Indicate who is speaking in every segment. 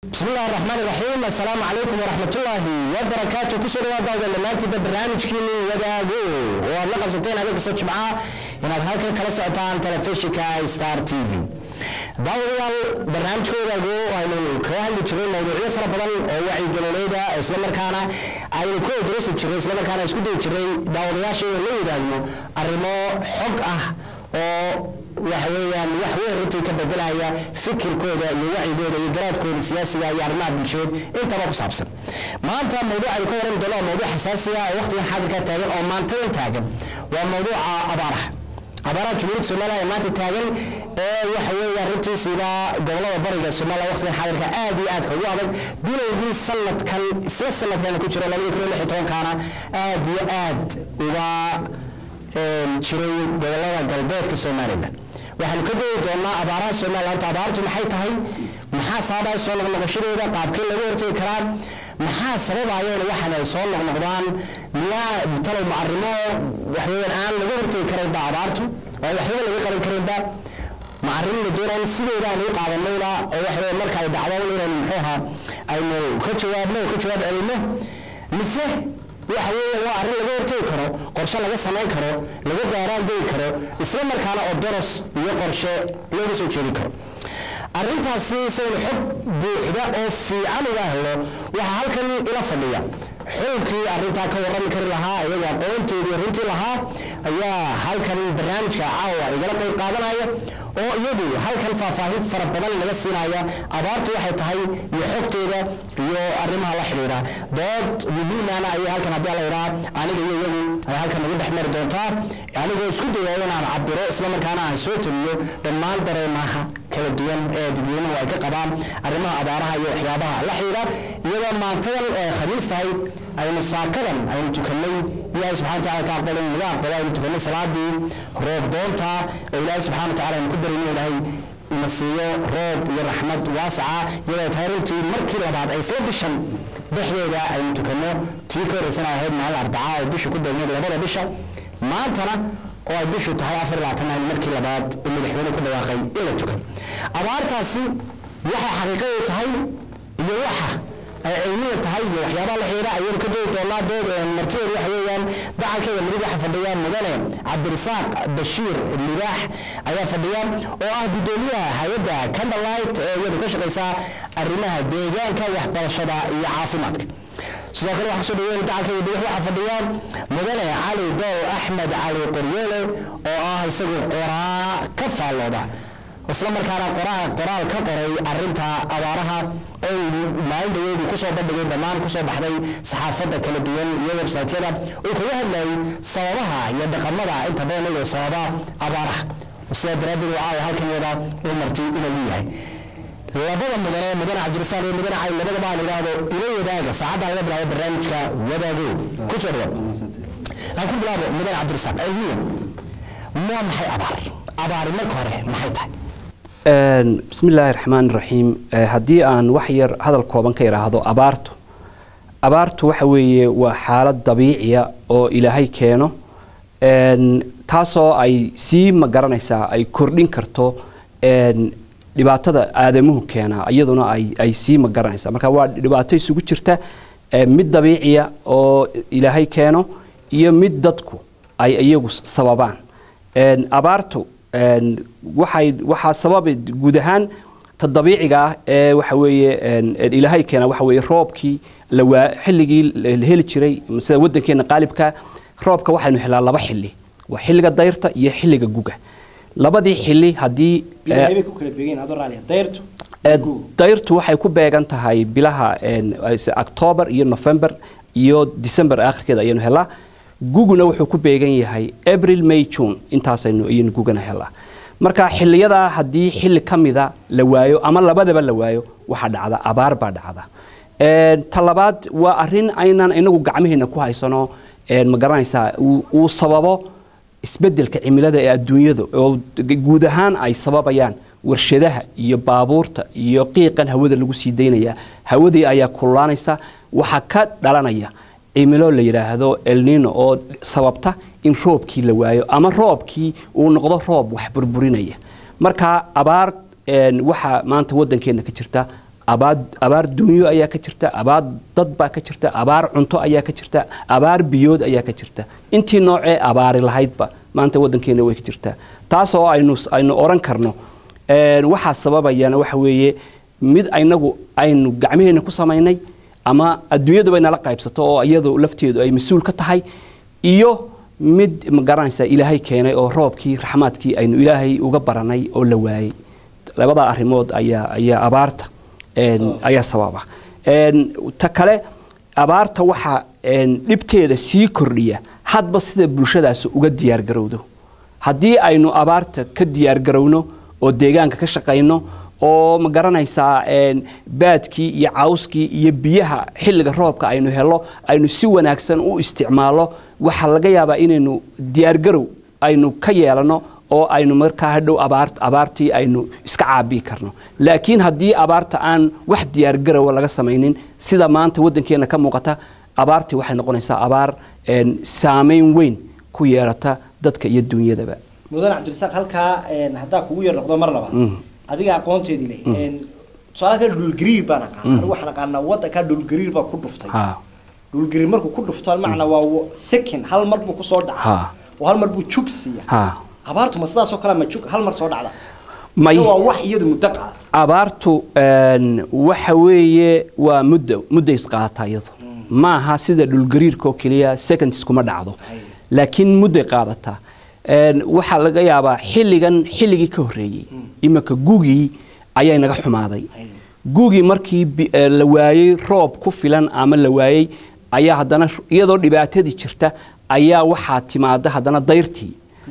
Speaker 1: بسم الله الرحمن الرحيم السلام عليكم ورحمة الله وبركاته كسر وضعنا لمانتي برنامج كيني وداغو وأنا قبضتين هذا قصة جمعة إن هذا كلا سعطان تلفزيون ستار تي في daawadayaal barnaamijkoodagu aynu kaga hadli jiray mawduucyo fara badan oo wacyigelinayda islamarkaana aynu ku odrasi jiray islamarkaana isku dayi jiray daawadayaasha inuu la wadaagno arrimo xog ah oo waxa weeyaan wax weyn runtii ka bedelaya fikirkooda iyo wacyigooda iyo garaadkooda siyaasiga iyo arrimaha bulsheed intaba ku saabsan maanta mawduuc aynu ka waran doono waa mawduuc xasaasiga oo waqtigan xaadirka taagan oo maantadan taagan waa mawduuca abaaraha abaaraha jumhuuriyadda soomaaliya ee maanta taagan ee waxa weeyaan runtiisiiba gobolada bariga soomaaliya waqtigan xaadirka aad iyo aadka ugu adag bilowgii sanadkan isla sanadkan ku jiro labada kun iyo lix iyo tobankaana aad iyo aad uga jiray gobolada galbeedka somalilan waxaanu ka doodi doonaa abaaraha somaliya horta abaartu maxay tahay maxaa sababaya soo noqnoqoshadeeda qaabkee laga hortegi karaa maxaa sababaya in waxan ay soo noqnoqdaan miyaa talow macarimo waxweeyaan aan laga hortegi karaynba abaartu oo waxba laga qaban karaynba macarin la doonaan sideeda aan u qaadanayna oo waxaweye marka ay dhacdo inaynu muxuu ahaa aynu ka jawaabno oo ka jawaab celino mise waxa weeye waa arrin laga hortegi karo qorshe laga samayn karo laga gaaraan degi karo isla markaana oo doros iyo qorshe looga soo jeedi karo arrintaasi saynu xog buuxda oo fiican uga helo waxaa halkan ila fadhiya xulkii arrintaa ka warrami kari lahaa iyagoo aqoonteedii runtii lahaa ayaa halkan barnaamijka caawa igala qayb qaadanaya oo iyagu halkan faahfaahin fara badan laga siinaya abaartu waxay tahay iyo xogteeda iyo arrimaha la xidhiidha dood muhiimana ayay halkan haddii la idhaa aniga iyo iyagu ay halkan nagu dhex mari doontaa anigoo isku dayaya inaan cabiro islamarkaana aan soo taliyo dhammaan dareemaha kala duwan ee dadweynuhu ay ka qabaan arrimaha abaaraha iyo waxyaabaha la xidhiidha iyadoo maantadan ee khamiis tahay aynu saakadan aynu tukannay ilaahay subxana wataala ka aqbalay naga aqbalo aynu tukannay salaadii roob doonta oo ilaahay subxana wataala aynu ku barino ilaahay ina siiyo roob iyo raxmad waasaca iyadoo tahay runtii markii labaad ay isla bishan dhexdeeda aynu tukanno tii ka horreysana ahayd maalin arbaca ay bishu ku degneed labada bisha maantana oo ay bishu tahay afar labaatan aynu markii labaad uu madaxweyne ku dhawaaqay in la tukan abaartaasi waxay xaqiiqadu tahay iyo waxa ay cilmiga tahay iyo waxyaabaha la xiriira ayaynu ka doodi doonaa dood martideedu waxa weeyaan dacalkeeda midig waxa fadhiya mudane cabdirasaaq bashiir libaax ayaa fadhiya oo ah guddoomiyaha hay-adda candlelight ee iyadu ka shaqaysaa arrimaha deegaanka waxbarashada iyo caafimaadka sidoo kale waxaa kusoo dhaweyn dacalkeeda bidix waxaa fadhiya mudane cali dow axmed cali qoryeele oo ah isagu qoraa ka faallooda isla markaana qoraal qoraal ka qoray arinta abaaraha oo maalin dhaweedu kusoo bandhigay dhammaan kusoo baxday saxaafadda kala duwan iyo websaytyada uu kaga hadlayay sababaha iyo dhaqamada inta badan iyagoo sababa abaaraha sidaa daraaddeed waa caawa halkan yada uu marti inuu yahay labada mudane mudane cabdirasaaq iyo mudane cali labadaba aan idhaahdo ila wadaaga saacadda laga bilaabo barnaamijka wadaago kusoo dhawaad aan ku bilaabo mudane cabdirasaaq cilmiya waa maxay abaar abaari marka hore maxay tahay
Speaker 2: bismi illaahi raxmaan raxiim haddii aan wax yar hadal kooban ka idhaahdo abaartu abaartu waxa weeye waa xaalad dabiiciya oo ilaahay keeno taasoo ay sii magaranaysaa ay kordhin karto dhibaatada aadamuhu keenaa iyaduna ay sii magaranaysaa marka waa dhibaato isugu jirta mid dabiiciya oo ilaahay keeno iyo mid dadku ay iyagu sababaan abaartu waxay waxaa sababa guud ahaan ta dabiiciga ah ee waxa weeye ilaahay keena waxa weeye roobkii lawaa xilligii la heli jiray sida waddankeena qaalibka roobka waxaynu helaa laba xilli waa xilliga dayrta iyo xilliga guga labadii xilli haddii dayrtu waxay ku beegan tahay bilaha octoobar iyo november iyo december aakhirkeeda ayaynu helaa guguna wuxuu ku beegan yahay abril may june intaasaynu ayaynu gugana helaa marka xiliyadaa haddii xilli ka mida la waayo ama labadaba la waayo waxaa dhacda abaar baa dhacda ta labaad waa arin aynan inagu gacmaheena ku haysano ma garanaysaa uu sababo isbedelka cimilada ee adduunyada oo guud ahaan ay sababayaan warshadaha iyo baabuurta iyo qiiqan hawada lagu sii daynaya hawadii ayaa kululaanaysa waxaa ka dhalanaya cimilo la yidhaahdo elnino oo sababta in roobkii la waayo ama roobkii uu noqdo roob wax burburinaya marka abaar waxaa maanta wadankeena ka jirta abaar abaar dunyo ayaa ka jirta abaar dad baa ka jirta abaar cunto ayaa ka jirta abaar biyood ayaa ka jirta intii noocee abaari lahaydba maanta waddankeena way ka jirtaa taasoo aynu aynu oran karno een, waxaa sababayana waxa weeye mid aynagu aynu gacmaheena ku samaynay ama adduunyadu bay nala qaybsato oo iyadu lafteedu ay mas-uul ka tahay iyo mid ma garanaysaa ilaahay keenay oo roobkii raxmaadkii aynu ilaahay uga baranay oo la waayey labadaa arrimood ayaa ayaa abaarta een, ayaa sababa Een, ta kale abaarta waxaa een, dhibteeda sii kordhiya hadba sida bulshadaas uga diyaargarowdo haddii aynu abaarta ka diyaargarowno oo deegaanka ka shaqayno oo ma garanaysaa een, baadkii iyo cawskii iyo biyaha xilliga roobka aynu helo aynu si wanaagsan u isticmaalo waxaa laga yaabaa inaynu diyaargarow aynu ka yeelano oo aynu markaa hadhow abaar abaartii aynu iska caabii karno laakiin haddii abaarta aan wax diyaargarowa laga samaynin sida maanta waddankeena ka muuqata abaartii waxay noqonaysaa abaar een, saameyn weyn ku yeelata dadka iyo dunyadaba
Speaker 1: mudane cabdirasaaq halkaa een, haddaa kugu yar noqdo mar laba adiga aqoonteedii leh een, tusaale kale dhulgariir baan aqaana anigu waxaan aqaanaa waddankaa dhulgariir baa ku dhuftay
Speaker 2: ha
Speaker 1: dhulgariir markuu ku dhufto macna waa wa- second hal mar buu kusoo dhaca
Speaker 2: Ha.
Speaker 1: oo hal mar buu jug siiya
Speaker 2: ha
Speaker 1: abaartu ma sidaas oo kale ma jug hal mar soo dhacda
Speaker 2: may
Speaker 1: Mise waa wax iyadu muddo qaata
Speaker 2: abaartu een, waxa weeye waa muddo mudday isqaadataa iyadu ma aha sida dhulgariirka oo keliya seconds kuma dhacdo
Speaker 1: Ay.
Speaker 2: laakiin mudday qaadataa Een, waxaa laga yaabaa xilligan xilligii ka horreeyey iminka gugii ayaa naga xumaaday
Speaker 1: Ay.
Speaker 2: gugii markii bi- eh, la waayey roob ku filan ama la waayey ayaa haddana iyadoo dhibaatadii jirta ayaa waxaa timaada haddana dayrtii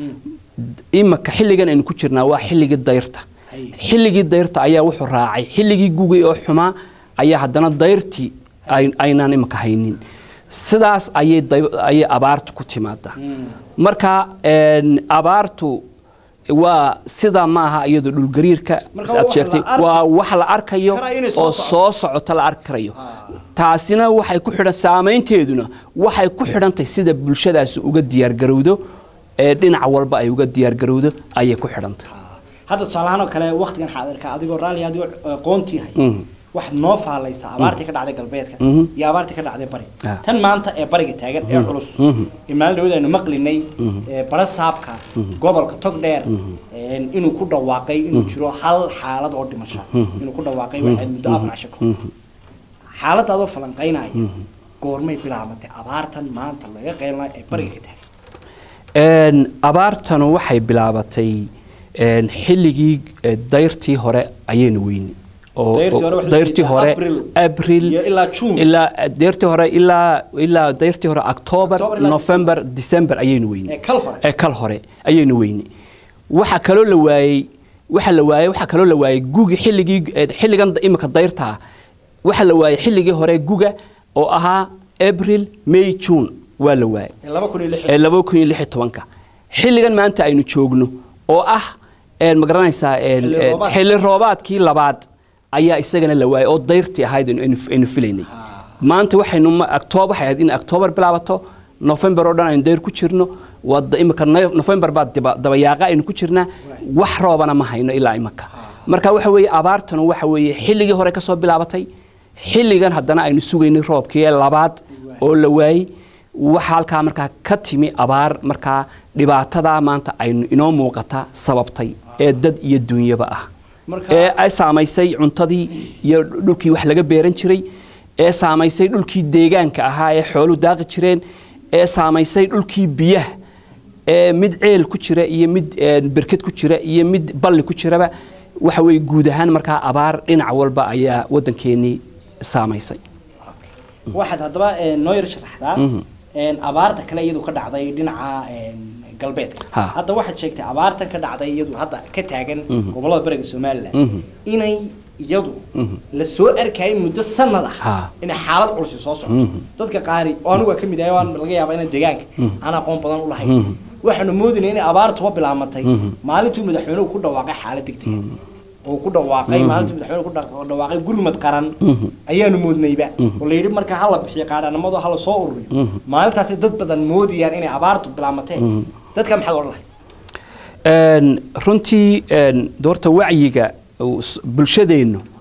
Speaker 2: imika xilligan aynu ku jirnaa waa xilligii dayrta
Speaker 1: Ay.
Speaker 2: xilligii dayrta ayaa wuxuu raacay xilligii gugay oo xumaa ayaa haddana dayrtii ay- aynaan imika haynin sidaas ayay day- ayay abaartu ku timaada marka een, abaartu waa sidaa maaha iyadoo dhulgariirka
Speaker 1: Marka
Speaker 2: aad
Speaker 1: wax
Speaker 2: sheegtay
Speaker 1: la arki-
Speaker 2: waa wax la arkayo
Speaker 1: karaa inay soo
Speaker 2: oo
Speaker 1: socoto.
Speaker 2: soo socota la arki karayo
Speaker 1: Ah.
Speaker 2: taasina waxay ku xidhan saameynteeduna waxay ku xidhantahay sida bulshadaasi uga diyaargarowdo ee dhinac walba ay uga diyaargarowdo ayay ku xidhantahay
Speaker 1: hadda tusaalahaan oo kale waktigan xaadirka adigoo raalli adigoo aqoontii hay
Speaker 2: Mhm.
Speaker 1: waxaad noo faalaysaa abaartii ka dhacday galbeedka
Speaker 2: Mhm.
Speaker 1: iyo abaartii ka dhacday bari
Speaker 2: Ah.
Speaker 1: tan maanta ee bariga taagan ee culus
Speaker 2: Mhm.
Speaker 1: ee maalin dhawada aynu maqlinay ee bara saabka gobolka togdheer een, inuu ku dhawaaqay inuu jiro hal xaalad oo dhimasho inuu ku dhawaaqay waxay muddo afar casho ka hor xaaladda adoo falanqaynaya goormay bilaabatay abaartan maanta laga qeylnaa ee bariga ka taagan
Speaker 2: Een, abaartanu waxay bilaabatay een, xilligii eh, dayrtii hore ayaynu weyni oo
Speaker 1: Dayrtii hore
Speaker 2: oo-
Speaker 1: waxay
Speaker 2: dayrtii
Speaker 1: jirtaa
Speaker 2: hore
Speaker 1: April
Speaker 2: abril
Speaker 1: iyo ilaa June.
Speaker 2: ilaa eh, dayrtii hore ilaa ilaa dayrtii hore october
Speaker 1: October ilaa
Speaker 2: november december ayaynu weyni
Speaker 1: ee kal hore
Speaker 2: ee kal hore ayaynu weyni waxa kaloo la waayey waxa la waayey waxa kaloo la waayey gugi xilligii eh, xilligan da- imika dayrta waxa la waayey xilligii hore guga oo ahaa april may june waa la waayey
Speaker 1: ee laba kun iyo lix
Speaker 2: ee laba kun iyo lix iyo tobanka xilligan maanta aynu joogno oo ah een, ma garanaysaa een,
Speaker 1: Xilli
Speaker 2: een,
Speaker 1: roobaad.
Speaker 2: xilli roobaadkii labaad ayaa isagana la waayay oo dayrtii ahayd aynu- aynu aynu filaynay maanta waxaynu ma- october waxay ahayd in october bilaabato november oo dhan aynu dayr ku jirno wada imika no- november baa diba- dabayaaqa aynu ku jirnaa wax roobana ma hayno ilaa imika marka waxa weeye abaartanu waxa weeye xilligii hore ka soo bilaabatay xilligan haddana aynu sugaynay roobkii ee labaad oo la waayey waxa halkaa markaa ka timi abaar markaa dhibaatadaa maanta aynu inoo muuqata sababtay ee dad iyo dunyaba ah
Speaker 1: Marka-
Speaker 2: ee ay saamaysay cuntadii iyo dhulkii wax laga beeran jiray ee saamaysay dhulkii deegaanka ahaa ee xoolu daaqi jireen ee saamaysay dhulkii biyaha ee mid ceel ku jira iyo mid eh, berked ku jira iyo mid balli ku jiraba waxa weeye guud ahaan markaa abaar dhinac walba ayaa waddankeenii saamaysay
Speaker 1: waxaad haddaba een, noo yar sharaxdaa een, abaarta kale iyadu ka dhacday dhinaca een, galbeedka
Speaker 2: Ha.
Speaker 1: hadda waxaad sheegtay abaartan ka dhacday iyadu hadda ka taagan gobolada bariga somalilan
Speaker 2: Mhm.
Speaker 1: inay iyadu la soo arkayay muddo sanad ah
Speaker 2: Ha.
Speaker 1: inay xaalad culsi soo socoto dadka qaari oo anigu waa ka mid ahay waan laga yaabaa inay deegaanka aan aqoon badan u lahayn waxaanu moodinay inay abaartuba bilaamatay maalintuu madaxweynuhu ku dhawaaqay xaalad degdeg oo ku dhawaaqay maalintii madaxweynuhu ku dha- dhawaaqay gurmad qaran ayaanu moodnayba oo la yidhi marka hala bixiyo qaadhanimadu hala soo ururiyo maalintaasi dad badan moodayaan inay abaartu bilaamatee dadka maxaad odhan lahay
Speaker 2: Een, runtii een, doorta wacyiga uu s- bulshadeennu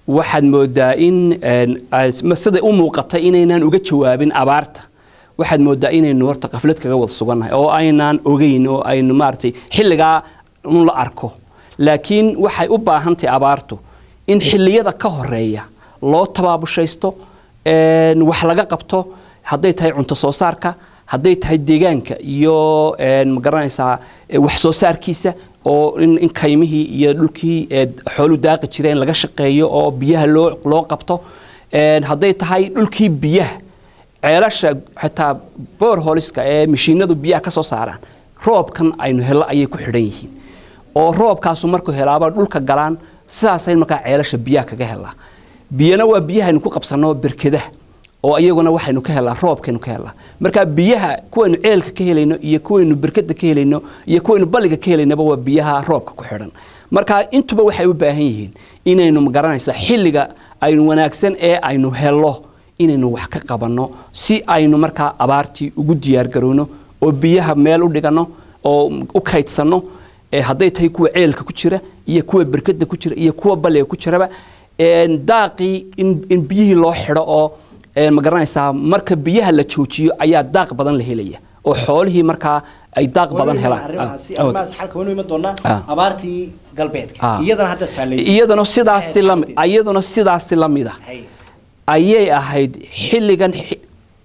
Speaker 2: waxaad moodaa in een, as- ma- siday u muuqata inaynaan uga jawaabin abaarta waxaad moodaa inaynu horta qaflad kaga wada sugannahay oo aynaan ogeyn oo aynu maaragtay xilligaa un la arko laakiin waxay u baahan tahay abaartu in xilliyada ka horeeya loo tabaabushaysto een, wax laga qabto hadday tahay cunto soo saarka hadday tahay deegaanka iyo een, ma garanaysaa e, wax soo saarkiisa oo in, in kaymihii iyo dhulkii ee xoolu daaqi jireen laga shaqeeyo oo biyaha loo loo qabto een, hadday tahay dhulkii biyaha ceelasha xitaa boorholiska ee mashiinadu biyaha ka soo saaraan roobkan aynu hello ayay ku xidhan yihiin oo roobkaasu markuu helaaba dhulka galaan sidaasay markaa ceelasha biyaha kaga helaa biyana waa biyahaynu ku qabsanno berkadaha oo iyaguna waxaynu ka helaa roobkaynu ka helaa marka biyaha kuwaynu ceelka ka helayno iyo kuwaynu berkada ka helayno iyo kuwaynu balliga ka helaynaba waa biyaha roobka ku xidhan marka intuba waxay u baahan yihiin inaynu magaranaysa xilliga aynu wanaagsan ee aynu hello inaynu wax ka qabanno si aynu markaa abaartii ugu diyaargarowno oo biyaha meel u dhiganno oo u kaydsanno ee hadday tahay kuwa ceelka ku jira iyo kuwa berkada ku jira iyo kuwa balliga ku jiraba een, daaqii in, in biyihii loo xidho oo een, ma garanaysaa marka biyaha la joojiyo ayaa daaq badan la helaya oo xoolihii markaa ay daaq badan helaan
Speaker 3: arrimahaasi
Speaker 2: Ah,
Speaker 3: arrimahaas xalka waynu iman doonaa
Speaker 2: Ah.
Speaker 3: abaartii galbeedka
Speaker 2: Ah.
Speaker 3: iyadana hadda taalaysa
Speaker 2: iyaduna sidaasi lami iyaduna sidaasi la mid ah
Speaker 3: Hay.
Speaker 2: ayay ahayd xilligan xi-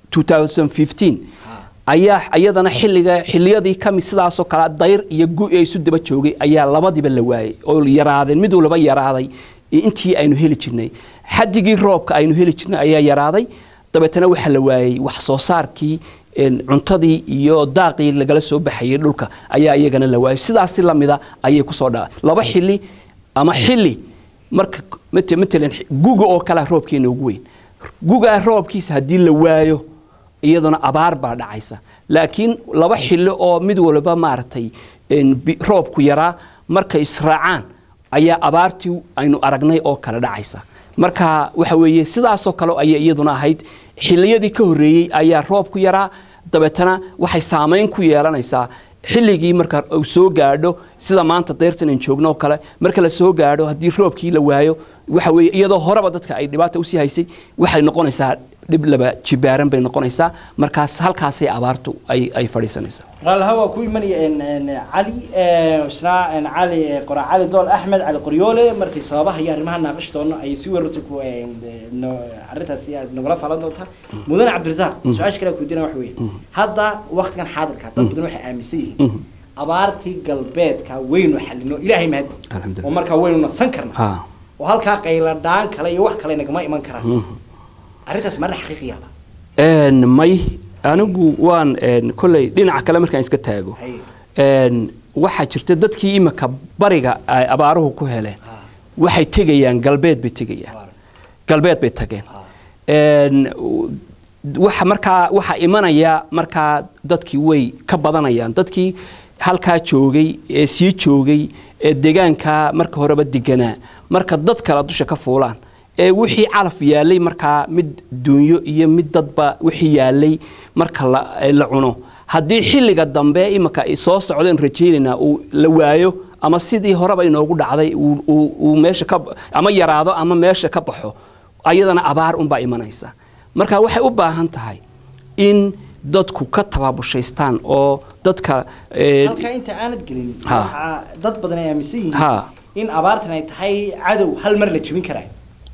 Speaker 2: 2015 ayaa iyadana xilliga xilliyadii kamid sidaasoo kale dayr iyo gu ee isu daba joogay ayaa labadiba la waayey oo yaraadeen mid walba yaraaday intii aynu heli jirnay xadigii roobka aynu heli jirnay ayaa yaraaday dabeetana waxaa la waayey wax soo saarkii een, cuntadii iyo daaqii lagala soo baxayay dhulka ayaa iyagana la waayey sidaasi lamida ayay kusoo dhaa laba xili ama xili marka mat- matalan guga oo kale roobkeena ugu weyn gugaa roobkiisa haddii la waayo iyaduna abaar baa dhacaysa laakiin laba xilli oo mid walba maaragtay een, bi- roobku yaraa markay israacaan ayaa abaartii aynu aragnay oo kale dhacaysa marka waxa weeye sidaasoo kale ayay iyaduna ahayd xilliyadii ka horreeyey ayaa roobku yaraa dabeetana waxay saamayn ku yeelanaysaa xilligii marka uu soo gaadho sida maanta deyrtan aan joogno oo kale marka la soo gaadho haddii roobkii la waayo waxa weeye iyadoo horeba dadka ay dhibaata usii haysay waxay noqonaysaa dhib laba jibaaran bay noqonaysaa markaas halkaasay abaartu ay ay fadhiisanaysaa
Speaker 3: raalliha waa ku imanaya een, een, cali ee, isna een, cali ee, qora cali dool axmed cali qoryoole markay sababaha iyo arrimaha naaqash doono ay si weerarta ku een, ee, no- arrintaasi aad nagula falan doontaa mudane cabdirasaaq su-aasha kale kudiina waxa weeye hadda waktigan xaadirka dad badan waxay aaminsan yihiin abaartii galbeedka waynu xalino ilaahay mahadi
Speaker 2: Alxamdulillah.
Speaker 3: oo markaa waynu nasan karna
Speaker 2: Ha.
Speaker 3: oo halkaa qayladhaan kale iyo wax kale nagama iman karaan arrintaas marna xaqiiqiyaaba
Speaker 2: Een, may anigu waan een, kolley dhinaca kale markaan iska taago
Speaker 3: Hay.
Speaker 2: een, waxaa jirta dadkii imika bariga ay abaaruhu ku heleen waxay tegayaan galbeed bay tegayaan galbeed bay tageen Een, u- waxa markaa waxa imanaya markaa dadkii way ka badanayaan dadkii halkaa joogay ee sii joogay ee deegaanka marka horeba deganaa marka dad kale dusha ka fuulaan ee wixii calaf yaalay markaa mid duunyo iyo mid dadba wixii yaalay marka la, ee la cuno haddii xilliga dambe imika ay soo socdeen rajaynaynaa uu la waayo ama sidii horeba inoogu dhacday uu- uu uu meesha ka ama yaraado ama meesha ka baxo ayadana abaar unbaa imanaysa marka waxay u baahan tahay in dadku ka tababushaystaan oo dadka ee,
Speaker 3: halkaa inta aanad gelin
Speaker 2: Ha.
Speaker 3: waxaa dad badan ay aaminsan yihiin
Speaker 2: Ha.
Speaker 3: in abaartan ay tahay cadow hal mar la jebin karayo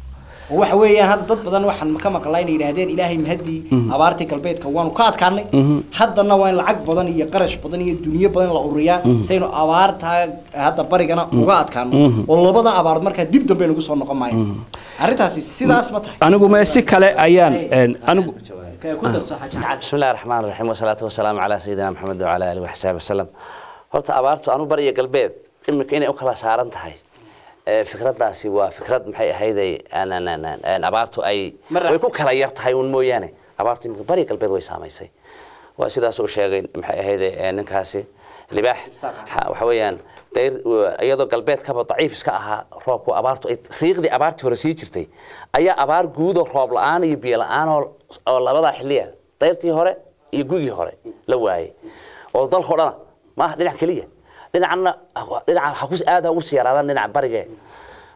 Speaker 3: oo waxa weeyaan hadda dad badan waxaan ka maqlaa inay yidhaahdeen ilaahay mahadii abaartii galbeedka waanu ka adkaanay haddana waa in lacag badan iyo qarash badan iyo dunyo badan la ururiyaa saynu abaartaa hadda barigana uga adkaano oo labada abaarood markaa dib dambe nagu soo noqon maayo arrintaasi sidaas ma tahay
Speaker 2: anigu me si kale ayaan een, anigu
Speaker 3: ku darso xaaji cali
Speaker 4: بسم الله الرحمن الرحيم والصلاة والسلام على سيدنا محمد وعلى آله وحسابه وسلم horta abaartu anu bariya galbeed iminka inay u kala saaran tahay ee, fikradaasi waa fikrad maxay ahayday aan- aan- aan- aan- aan abaartu ay
Speaker 3: Ma
Speaker 4: way ku
Speaker 3: raacsan.
Speaker 4: kala yar tahay un mooyaane abaartu iminka bariya galbeed way saamaysay waa sidaas uu sheegay maxay ahayday ee, ninkaasi libaax Ha- waxa weeyaan dayr iyadoo galbeedkaba daciif iska ahaa roobku abaartu ay riiqdii abaartii hore sii jirtay ayaa abaar guudoo roob la-aan iyo biyo la-aan oo oo labadaa xilliya dayrtii hore iyo gugii hore la waayey oo dalkao dhana maaha dhinac keliya dhinacna dhinaca ha ku aad ha ugu sii yaraadaan dhinaca barige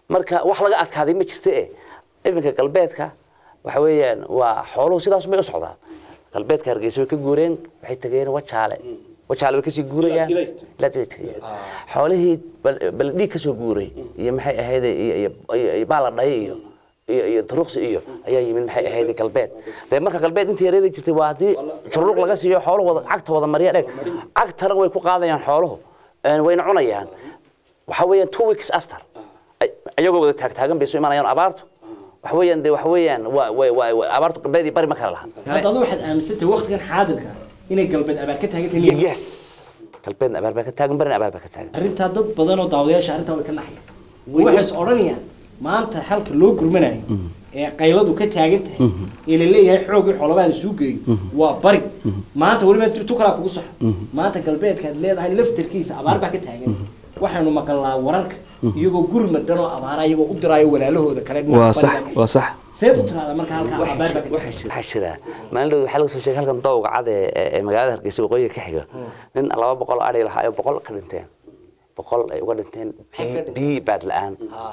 Speaker 4: marka wax laga adkaaday ma jirta e iminka galbeedka waxa weeyaan waa xooluhu sidaas may u socdaan galbeedka hargeysa way ka guureen waxay tageen wajaale wajaale way kasii guurayaan ilaa dilay tagayaan xoolihii bal- baldhiig kasoo guuray iyo maxay ahayd iyo iyo- iyo iyo baala dhaye iyo iyo iyo duruqsi iyo ayaa yimid maxay ahayd galbeed dee marka galbeed intii yareeda jirtay waa haddii jururuq laga siiyo xooluhu wada cagta wada mariya dheg cagtana way ku qaadayaan xooluhu een, wayna cunayaan waxa weeyaan two weeks after ay- ayagoo wada taagtaagan bay soo imanayaan abaartu waxa weeyaan dee waxa weeyaan waa waa waa waa- abaartu galbeed iyo bari ma kala laha
Speaker 3: hadda adu waxaad aaminsantahay waqtigan xaadirka inay galbeed abaar ka taagan tahay
Speaker 4: yes galbeedna abaar baa ka taagan barina abaar baa ka taagan
Speaker 3: arrintaa dad badan oo daawadayaasha arrintaa way ka naxayaan waxay is odhanayaan maanta halka loo gurmanayo ee qayladu ka taagan tahay ee la leeyahay xoogii xoolabaada suu geeyo waa bari maanta weliba tu kalaa kugu saxa maanta galbeedkaad leedahay laftarkiisa abaar baa ka taagan waxaynu maqalnaa wararka iyagoo gurmad dhan oo abaara iyagoo u diraayo walaalahooda kale dhinaca
Speaker 2: waa sax
Speaker 3: bariga.
Speaker 2: waa sax
Speaker 3: seed u tiraada marka halkaa abaar baa ka taagan
Speaker 4: waxaa jira maalin dhow waxaa laga soo sheegay halkan dowga cad ee ee- ee magaalada hargeysa waqooyiga ka xiga nin laba boqol oo adhi lahaa oo boqol ka dhinteen boqol ay uga dhinteen biyi- biyi baad la-aan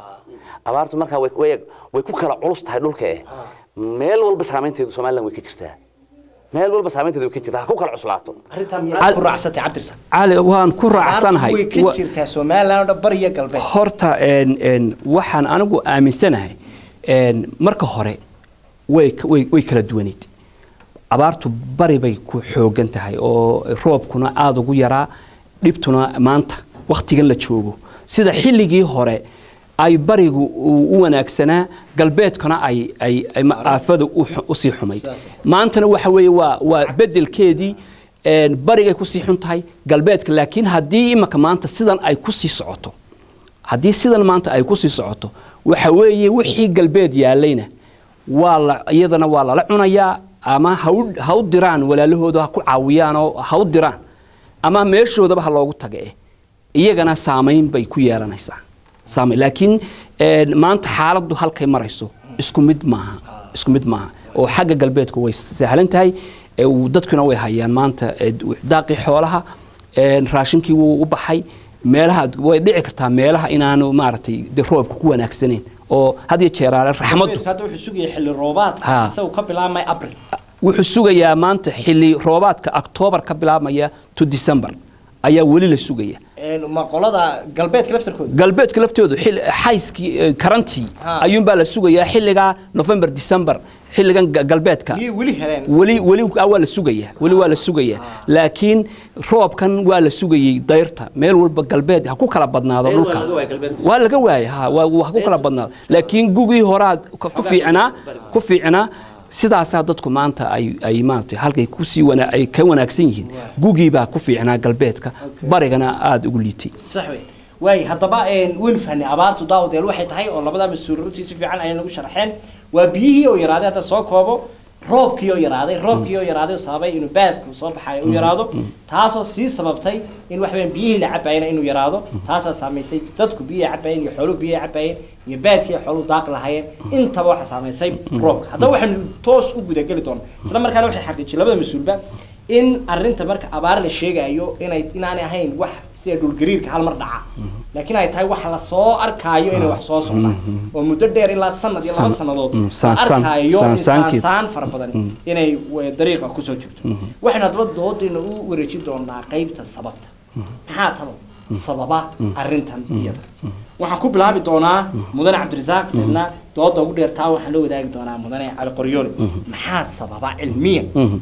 Speaker 4: abaartu markaa way way way ku kala culus tahay dhulka eh meel walba saameynteedu somaliland way ka jirtaa meel walba saameynteedu way ka jirtaa ha ku kala cuslaato
Speaker 3: arrintaa miyaad ku raacsatay cabdirsan
Speaker 2: cali waan ku raacsanahay
Speaker 3: way ka
Speaker 2: Wa-
Speaker 3: jirtaa somaliland oo dhan bari iyo galbeed
Speaker 2: horta een, een, waxaan anigu aaminsanahay een, marka hore way ka- way way kala duwanayd abaartu bari bay ku xoogan tahay oo roobkuna aada ugu yaraa dhibtuna maanta wakhtigan la joogo sida xilligii hore ay barigu u u wanaagsanaa galbeedkuna ay ay ay ma- aafadu u xu- usii xumayd
Speaker 3: Saas.
Speaker 2: maantana waxa weeye waa waa bedelkeedii een, barigay kusii xun tahay galbeedka laakiin haddii imaka maanta sidan ay kusii socoto haddii sidan maanta ay kusii socoto waxa weeye wixii galbeed yaalayna waa la iyadana waa lala cunayaa ama ha u- ha u diraan walaalahooda ha ku caawiyaan oo ha u diraan ama meeshoodaba ha loogu taga eh iyagana saamayn bay ku yeelanaysaa saamayn laakiin een, maanta xaaladdu halkay marayso isku mid maaha isku mid maaha oo xagga galbeedku way sahlan tahay ee uu- dadkuna way hayaan maanta ee, daaqii xoolaha een, raashinkii wuu u baxay meelaha way dhici kartaa meelaha inaanu maaragtay de roobka ku wanaagsanayn oo had iyo jeeraale raxmaddu
Speaker 3: hadda wuxuu sugaya xilli roobaadka
Speaker 2: Ha.
Speaker 3: isagu ka bilaabmay abril
Speaker 2: wuxuu sugayaa maanta xilli roobaadka octoobar ka bilaabmaya to december ayaa weli la sugaya
Speaker 3: ma qolada galbeedka laftarkooda
Speaker 2: galbeedka laftoodu xil- xayskii eh, karantii
Speaker 3: Ha.
Speaker 2: ayuunbaa la sugayaa xilligaa november december xilligan ga- galbeedka
Speaker 3: miyay weli heleen
Speaker 2: weli weli ah, waa la sugayaa weli waa la sugayaa laakiin roobkan waa la sugayey dayrta meel walba galbeed ha ku kala badnaado
Speaker 4: Meel waa
Speaker 2: dhulka
Speaker 4: laga waayay galbeedka.
Speaker 2: waa laga waayay ha waa waa ha ku kala badnaado laakiin gugii horaa ka- ku fiicnaa ku fiicnaa sidaasaa dadku maanta ay ay maaragtay halkay kusii wana ay ka wanaagsan yihiin gugii baa ku fiicnaa galbeedka barigana aada ugu liitay
Speaker 3: sax wey waay haddaba een, waynu fahnay abaartu daawdeel waxay tahay oo labada mas-uul runtii si fiican ayay nagu sharxeen waa biyihii oo yaraaday hadda soo koobo roobkii oo yaraaday roobkii oo yaraaday oo sababay inuu baadku soo baxayo u yaraado taasoo sii sababtay in wax weeyaan biyihii la cabayna inuu yaraado taasaa saamaysay dadku biyihii cabayeen iyo xooluhu biyihii cabayeen iyo baadkii ay xooluhu daaq lahaayeen intaba waxaa saamaysay roobka haddaba waxaynu toos u gudageli doonaa isla markaana waxay xaqiijiyeen labada mas-uulba in arrinta marka abaar la sheegayo inay inaanay ahayn wax sida dhulgariirka hal mar dhaca laakiin ay tahay wax la soo arkaayo inay wax soo socdaan oo muddo dheer ilaa sanad iyo laba
Speaker 2: San-
Speaker 3: sannadood
Speaker 2: mm,
Speaker 3: la
Speaker 2: saan-
Speaker 3: arkaayo
Speaker 2: saan-
Speaker 3: in
Speaker 2: saankeed.
Speaker 3: saansaan fara badan inay w- dariiqa kusoo jirto waxaynu haddaba doodayna u wareejin doonaa qaybta sababta maxaa talo sababa arrintan iyada waxaan ku bilaabi doonaa mudane cabdirasaaq deedna dooda ugu dheertaa waxaan la wadaagi doonaa mudane cali qoryoole maxaa sababa cilmiya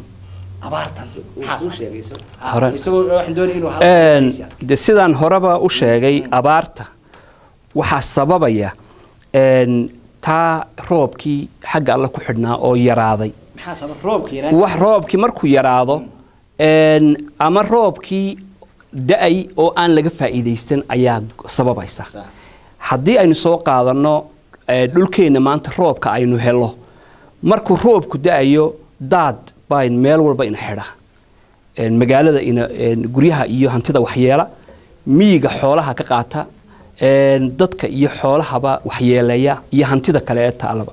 Speaker 3: abaartan maxaa sababa
Speaker 2: Hore.
Speaker 3: isagoo waxaan doonaya inuu
Speaker 2: Een,
Speaker 3: halka
Speaker 2: de sidaan horeba u sheegay abaarta waxaa sababaya een, taa roobkii xagga alle ku xidhnaa oo yaraaday
Speaker 3: maxaa sababa roobka yaraan
Speaker 2: wax roobkii markuu yaraado een, ama roobkii da-ay oo aan laga faa'iidaysan ayaa sababaysa
Speaker 3: Sax.
Speaker 2: haddii aynu soo qaadanno ee, dhulkeenna maanta roobka aynu helo markuu roobku da-ayo daad baa meel walba ina xidha Een, magaalada ina een, guryaha iyo hantida waxyeela miyiga xoolaha ka qaata een, dadka iyo xoolahaba waxyeeleeya iyo hantida kale ee taalaba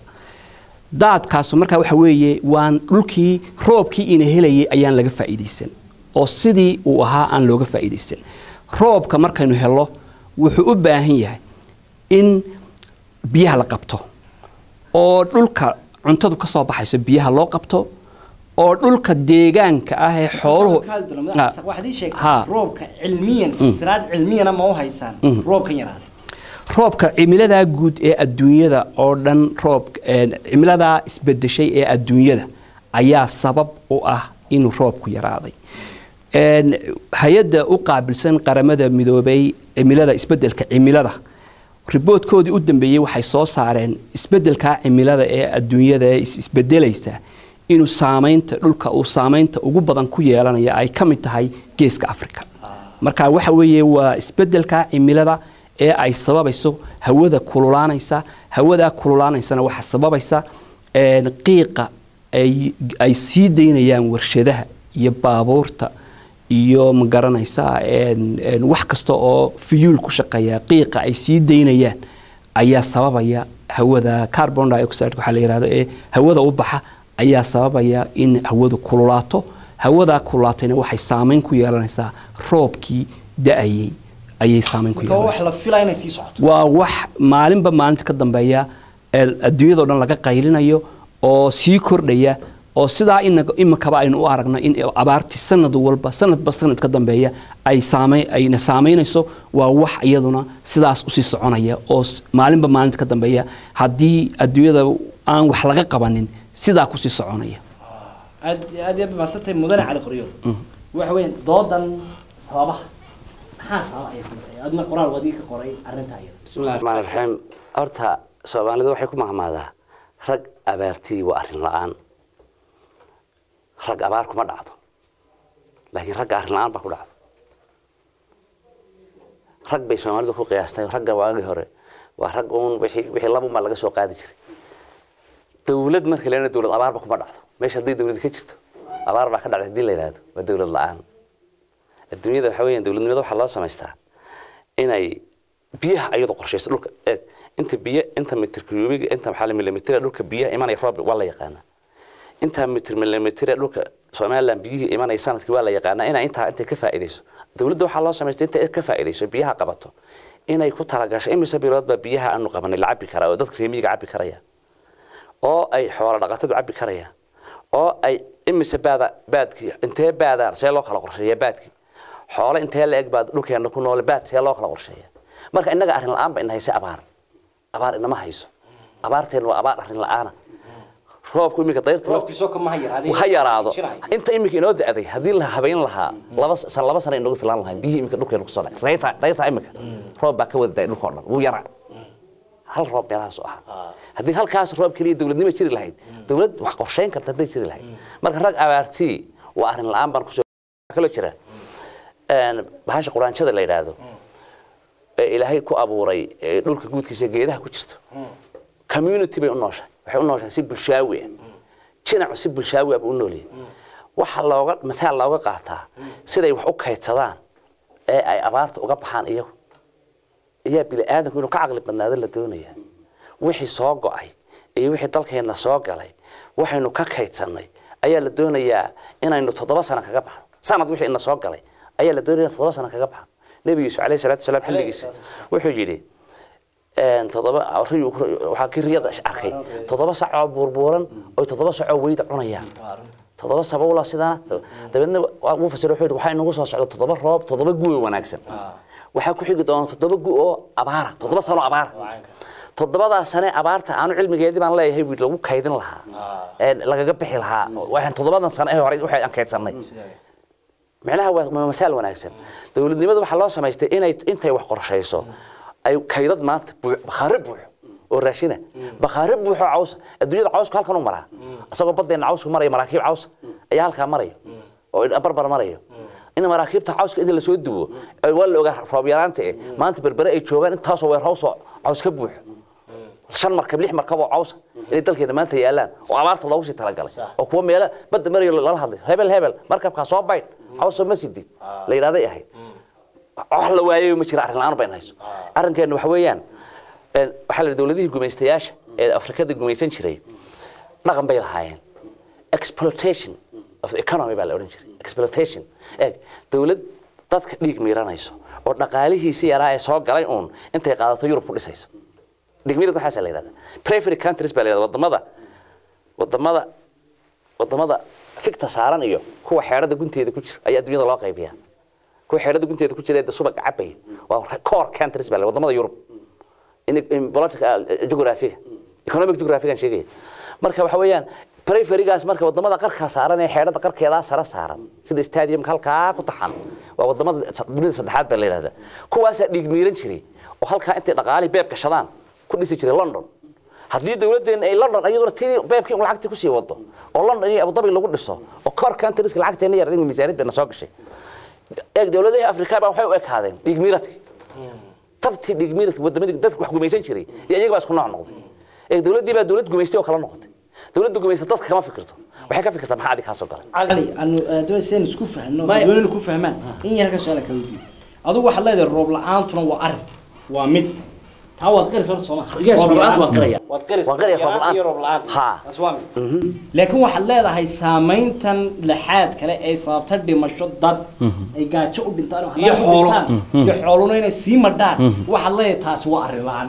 Speaker 2: daadkaasu markaa waxa weeye waan dhulkii roobkii ina helayay ayaan laga faa'iidaysan oo sidii uu ahaa aan looga faa'iidaysan roobka markaynu helo wuxuu u baahan yahay in biyaha la qabto oo dhulka cuntadu ka soo baxayso biyaha loo qabto oo dhulka deegaanka ah ee xooluhu Ah,
Speaker 3: waxaad ii sheegtay
Speaker 2: ha.
Speaker 3: roobka cilmiyan fasiraad cilmiyana ma u haysaan roobkan yaraaday
Speaker 2: roobka cimiladaa guud ee adduunyada oo dhan roob een, cimiladaa isbedeshay ee adduunyada ayaa sabab u ah inuu roobku yaraaday Een, hay-adda u qaabilsan qaramada midoobay cimilada isbedelka cimilada riboodkoodii u dambeeyey waxay soo saareen isbedelka cimilada ee adduunyada ee is- isbedelaysa inuu saamaynta dhulka uu saamaynta ugu badan ku yeelanaya ay ka mid tahay geeska afrika marka waxa weeye waa isbedelka cimilada ee ay sababayso hawada kululaanaysa hawadaa kululaanaysana waxaa sababaysa een, qiiqa ay ay sii daynayaan warshadaha iyo baabuurta iyo ma garanaysaa een, een, wax kasta oo fiyuul ku shaqeeya qiiqa ay sii daynayaan ayaa sababaya hawada carbon dioxide waxaa la yidhahdo ee hawada u baxa ayaa sababaya in hawadu kululaato hawadaa kululaatayna waxay saameyn ku yeelanaysaa roobkii da-ayay ayay saameyn ku
Speaker 3: marka waa wax
Speaker 2: yeelanaysaa
Speaker 3: la filaya inay sii socoto
Speaker 2: waa wax maalinba maalinta ka dambeeya ee adduunyadao dhan laga qaylinayo oo sii kordhaya oo sidaa ina- imikaba aynu u aragno in abaartii sanad walba sanadba sanad ka dambeeya ay saamey ayna saameynayso waa wax iyaduna sidaas usii soconaya oo s- maalinba maalinta ka dambeeya haddii adduunyada aan wax laga qabanin sidaa kusii soconaya
Speaker 3: aad aad iyo aad mahadsantahay mudane cali qoryo waxa weeyaan doodan sababaha maxaa sababa ay ku tahay adna qoraal wadii ka qoray arrinta iyada
Speaker 4: bismillahi raxmaani raxiim horta soomaalidu waxay ku mahmaadaa rag abaartii waa arrin la-aan rag abaar kuma dhacdo laakiin ragga arrin la-aan baa ku dhacdo rag bay soomaalidu ku qiyaastay ragga waagii hore waa rag uun wixii wixii laba unbaa laga soo qaadi jiray dawlad marka la yidhahdo dawlad abaarba kuma dhacdo meesha haddii dawlad ka jirto abaar baa ka dhacday haddii la yidhahdo waa dawlad la-aan adduunyada waxaa weeyaan dawladnimada waxaa loo samaystaa inay biyaha ayadu qorshayso dhulka eeg inta biyo inta mitir cubic inta maxaa la milimitira dhulka biyaha imanaya roob waa la yaqaanaa inta mitir milimitira dhulka Soomaaliland biyihii imanaya sanadkii waa la yaqaanaa inay intaa intay ka faa'iideyso dawladda waxaa loo samaystay intay ka faa'iideyso biyaha qabato inay ku talagasho imise bilood baa biyaha aanu qabanay la cabi karaa oo dadka reer miyiga cabi karaya oo ay xoolo dhaqatadu cabi karayaan oo ay imise baada baadkii intee baada see loo kala qorsheeyaa baadkii xoolo intee la eg baad dhulkeena ku noole baad see loo kala qorsheeyaa marka innaga arrin la-aan ba ina haysa abaar abaar inama hayso abaarteen waa abaar arrin la-aana roobku iminka dayrta
Speaker 3: roobkiisoo kama ha yaraadeen
Speaker 4: ha yaraado inta iminka inoo da-day haddii la habayn lahaa laba san laba sana inoogu filaan lahayn biyihii iminka dhulkeena kusoo dhacay dayrta dayrta iminka roob baa ka wada day dhulka oo dhan wuu yaraa hal roob meelahaas u ahaa haddii halkaas roob keliya dawladnimo jiri lahayd dawlad wax qorsheyn karta hadday jiri lahayd marka rag abaartii waa arrin la-aan baan kusoo kaloo jira een, bahasha quraanjada la yidhaahdo ee ilaahay ku abuuray ee dhulka guudkiisa geedaha ku jirto community bay u nooshahay waxay u nooshahay si bulshaawi ah jinacu si bulshaawi ah buu u noolyahay waxa looga mataal looga qaataa siday wax u kaydsadaan ee ay abaarta uga baxaan iyagu ayaa bini aadamku inuu ka caqli badnaado la doonaya wixii soo go-ay iyo wixii dalkeenna soo galay waxaynu ka kaydsanay ayaa la doonayaa inaynu toddoba sano kaga baxno sanad wixii ina soo galay ayaa la doonaya toddoba sano kaga baxno nebi yuusuf calayhi salaatu wasalaam xilligiisa wuxuu yidhi een, toddoba riyu- waxaa kii riyada arkay toddoba sac oo buurbuuran oo toddoba sac oo weyda cunayaan toddoba sabawla sidana dabeedna waa- wuu fasiro wuxuu yidhi waxaa inagu soo socda toddoba roob toddoba gu oo wanaagsan waxaa ku xigi doona toddoba gu oo abaara toddoba sano abaara toddobadaa sane abaarta aanu cilmigeedii baan leeyahay wiil lagu kaydin lahaa ee lagaga bixi lahaa waxaan toddobadan sane ee hore waxay aan kaydsanay micnaha waa waa masaal wanaagsan dawladnimada waxaa loo samaystay inay intay wax qorshayso ay kaydad maanta buux bakhaare buux oo raashina bakhaare buuxoo caws adduunyada cawsku halkan u maraa isagoo badeena cawsku maraya maraakiib caws ayaa halkaa marayo oo barbar marayo in maraakiibta cawska inta lasoo dubo ay waa la ogaa roob yaraanta eh maanta berbere ay joogaan intaasoo weerhawsoo caws ka buuxo shan markab lix markab oo cawsa inay dalkeena maanta yaalaan oo abaarta loogu sii talagalay oo kuwa meelo badda marayo lala hadlay hebel hebel markabkaa soo baydh cawsoo ma sidid la yidhahday ahayd wax la waayay ma jira arrin la-aan bayn hayso arrinkeena waxa weeyaan een, waxaa la yidhi dowladihii gumaystayaasha ee afrikada gumaysan jiray dhaqan bay lahaayeen exploitation of the economy baa la odhan jiray exploitation eeg dowlad dadka dhiig miiranayso oo dhaqaalihiisi yaraa ee soo galay uun intay qaadato yurub ku dhisayso dhigmirid waxaasa la yidhahda prefery countries baa la yidhahda wadamada wadamada wadamada fikta saaran iyo kuwa xeerada gunteeda ku jira ayaa adduunyada loo qaybiyaa kuwa xeerada gunteeda ku jira ee subag cabaya waa core countries baa la wadamada yurub in, in political geographiga economic geographigan sheegaya marka waxa weeyaan preferygaas marka wadamada qarka saaran ee xeerada qarkeedaa sare saaran sida stadiumka halkaa ku taxan waa wadamada dunida saddexaad baa la yidhahdaa kuwaasaa dhiig miiran jiray oo halkaa intay dhaqaalihii beeb gashadaan ku dhisi jiray london haddii dawladdeena ay london iyaduna tii beebkii un lacagtii kusii wado oo london iyo abudabi lagu dhiso oo core countries lacagteena yar in miisaaniyad bayna soo gashay eeg dawladihii afrika baa waxay u ekaadeen dhiig miiradkii tabtii dhiig miiradkii wadamadii dadku wax gumaysan jiray iyo iyaga baa isku nooc noqday eeg dawladdii baa dawlad gumaystay oo kala noqotay dawladda gumaysta dadka kama fikirto waxay ka fikirtaa maxaa adig kaa soo galay
Speaker 3: cali anu doon seen isku fahno
Speaker 4: Maya.
Speaker 3: doonina ku fahmaan in yar ka soo la kala diiyo adigu waxaad leedahay roob la-aantuna waa arrin waa mid taa waad qiraysa horta sooma
Speaker 4: Yes, roob la'aanta waan qiraya.
Speaker 3: waad qiraysa
Speaker 4: Waan qiraya roob la'aanta.
Speaker 3: iyo roob la'aanta
Speaker 4: Ha.
Speaker 3: taas waa mid laakiin waxaad leedahay saamayntan laxaad kale ee sababta dhimasho dad ay gaajo u dhintaan oo
Speaker 4: Iyo
Speaker 3: halaag u
Speaker 4: xoolo.
Speaker 3: dhintaan, iyo xooluna inay sii madhaan waxaad leedahay taasi waa arrin la-aan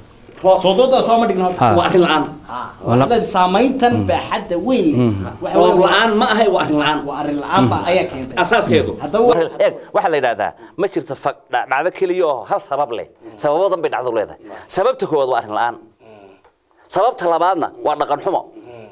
Speaker 3: soo dooda soo ma dhigno
Speaker 2: Ha.
Speaker 4: waa arrin la-aan
Speaker 3: waxaad saamayntan baaxadda weyn leh waxa
Speaker 4: roob
Speaker 3: weeye
Speaker 4: la-aan ma ahay waa arrin la-aan
Speaker 3: waa arrin la-aan baa ayaa keentay
Speaker 4: asaaskeedu
Speaker 3: haddaba wa-
Speaker 4: eeg waxaa la yidhahdaa ma jirto fa- dha- dhacdo keliya oo hal sabab leh sababadan bay dhacdo leedahay sababta koowaad waa arrin la-aan sababta labaadna waa dhaqan xumo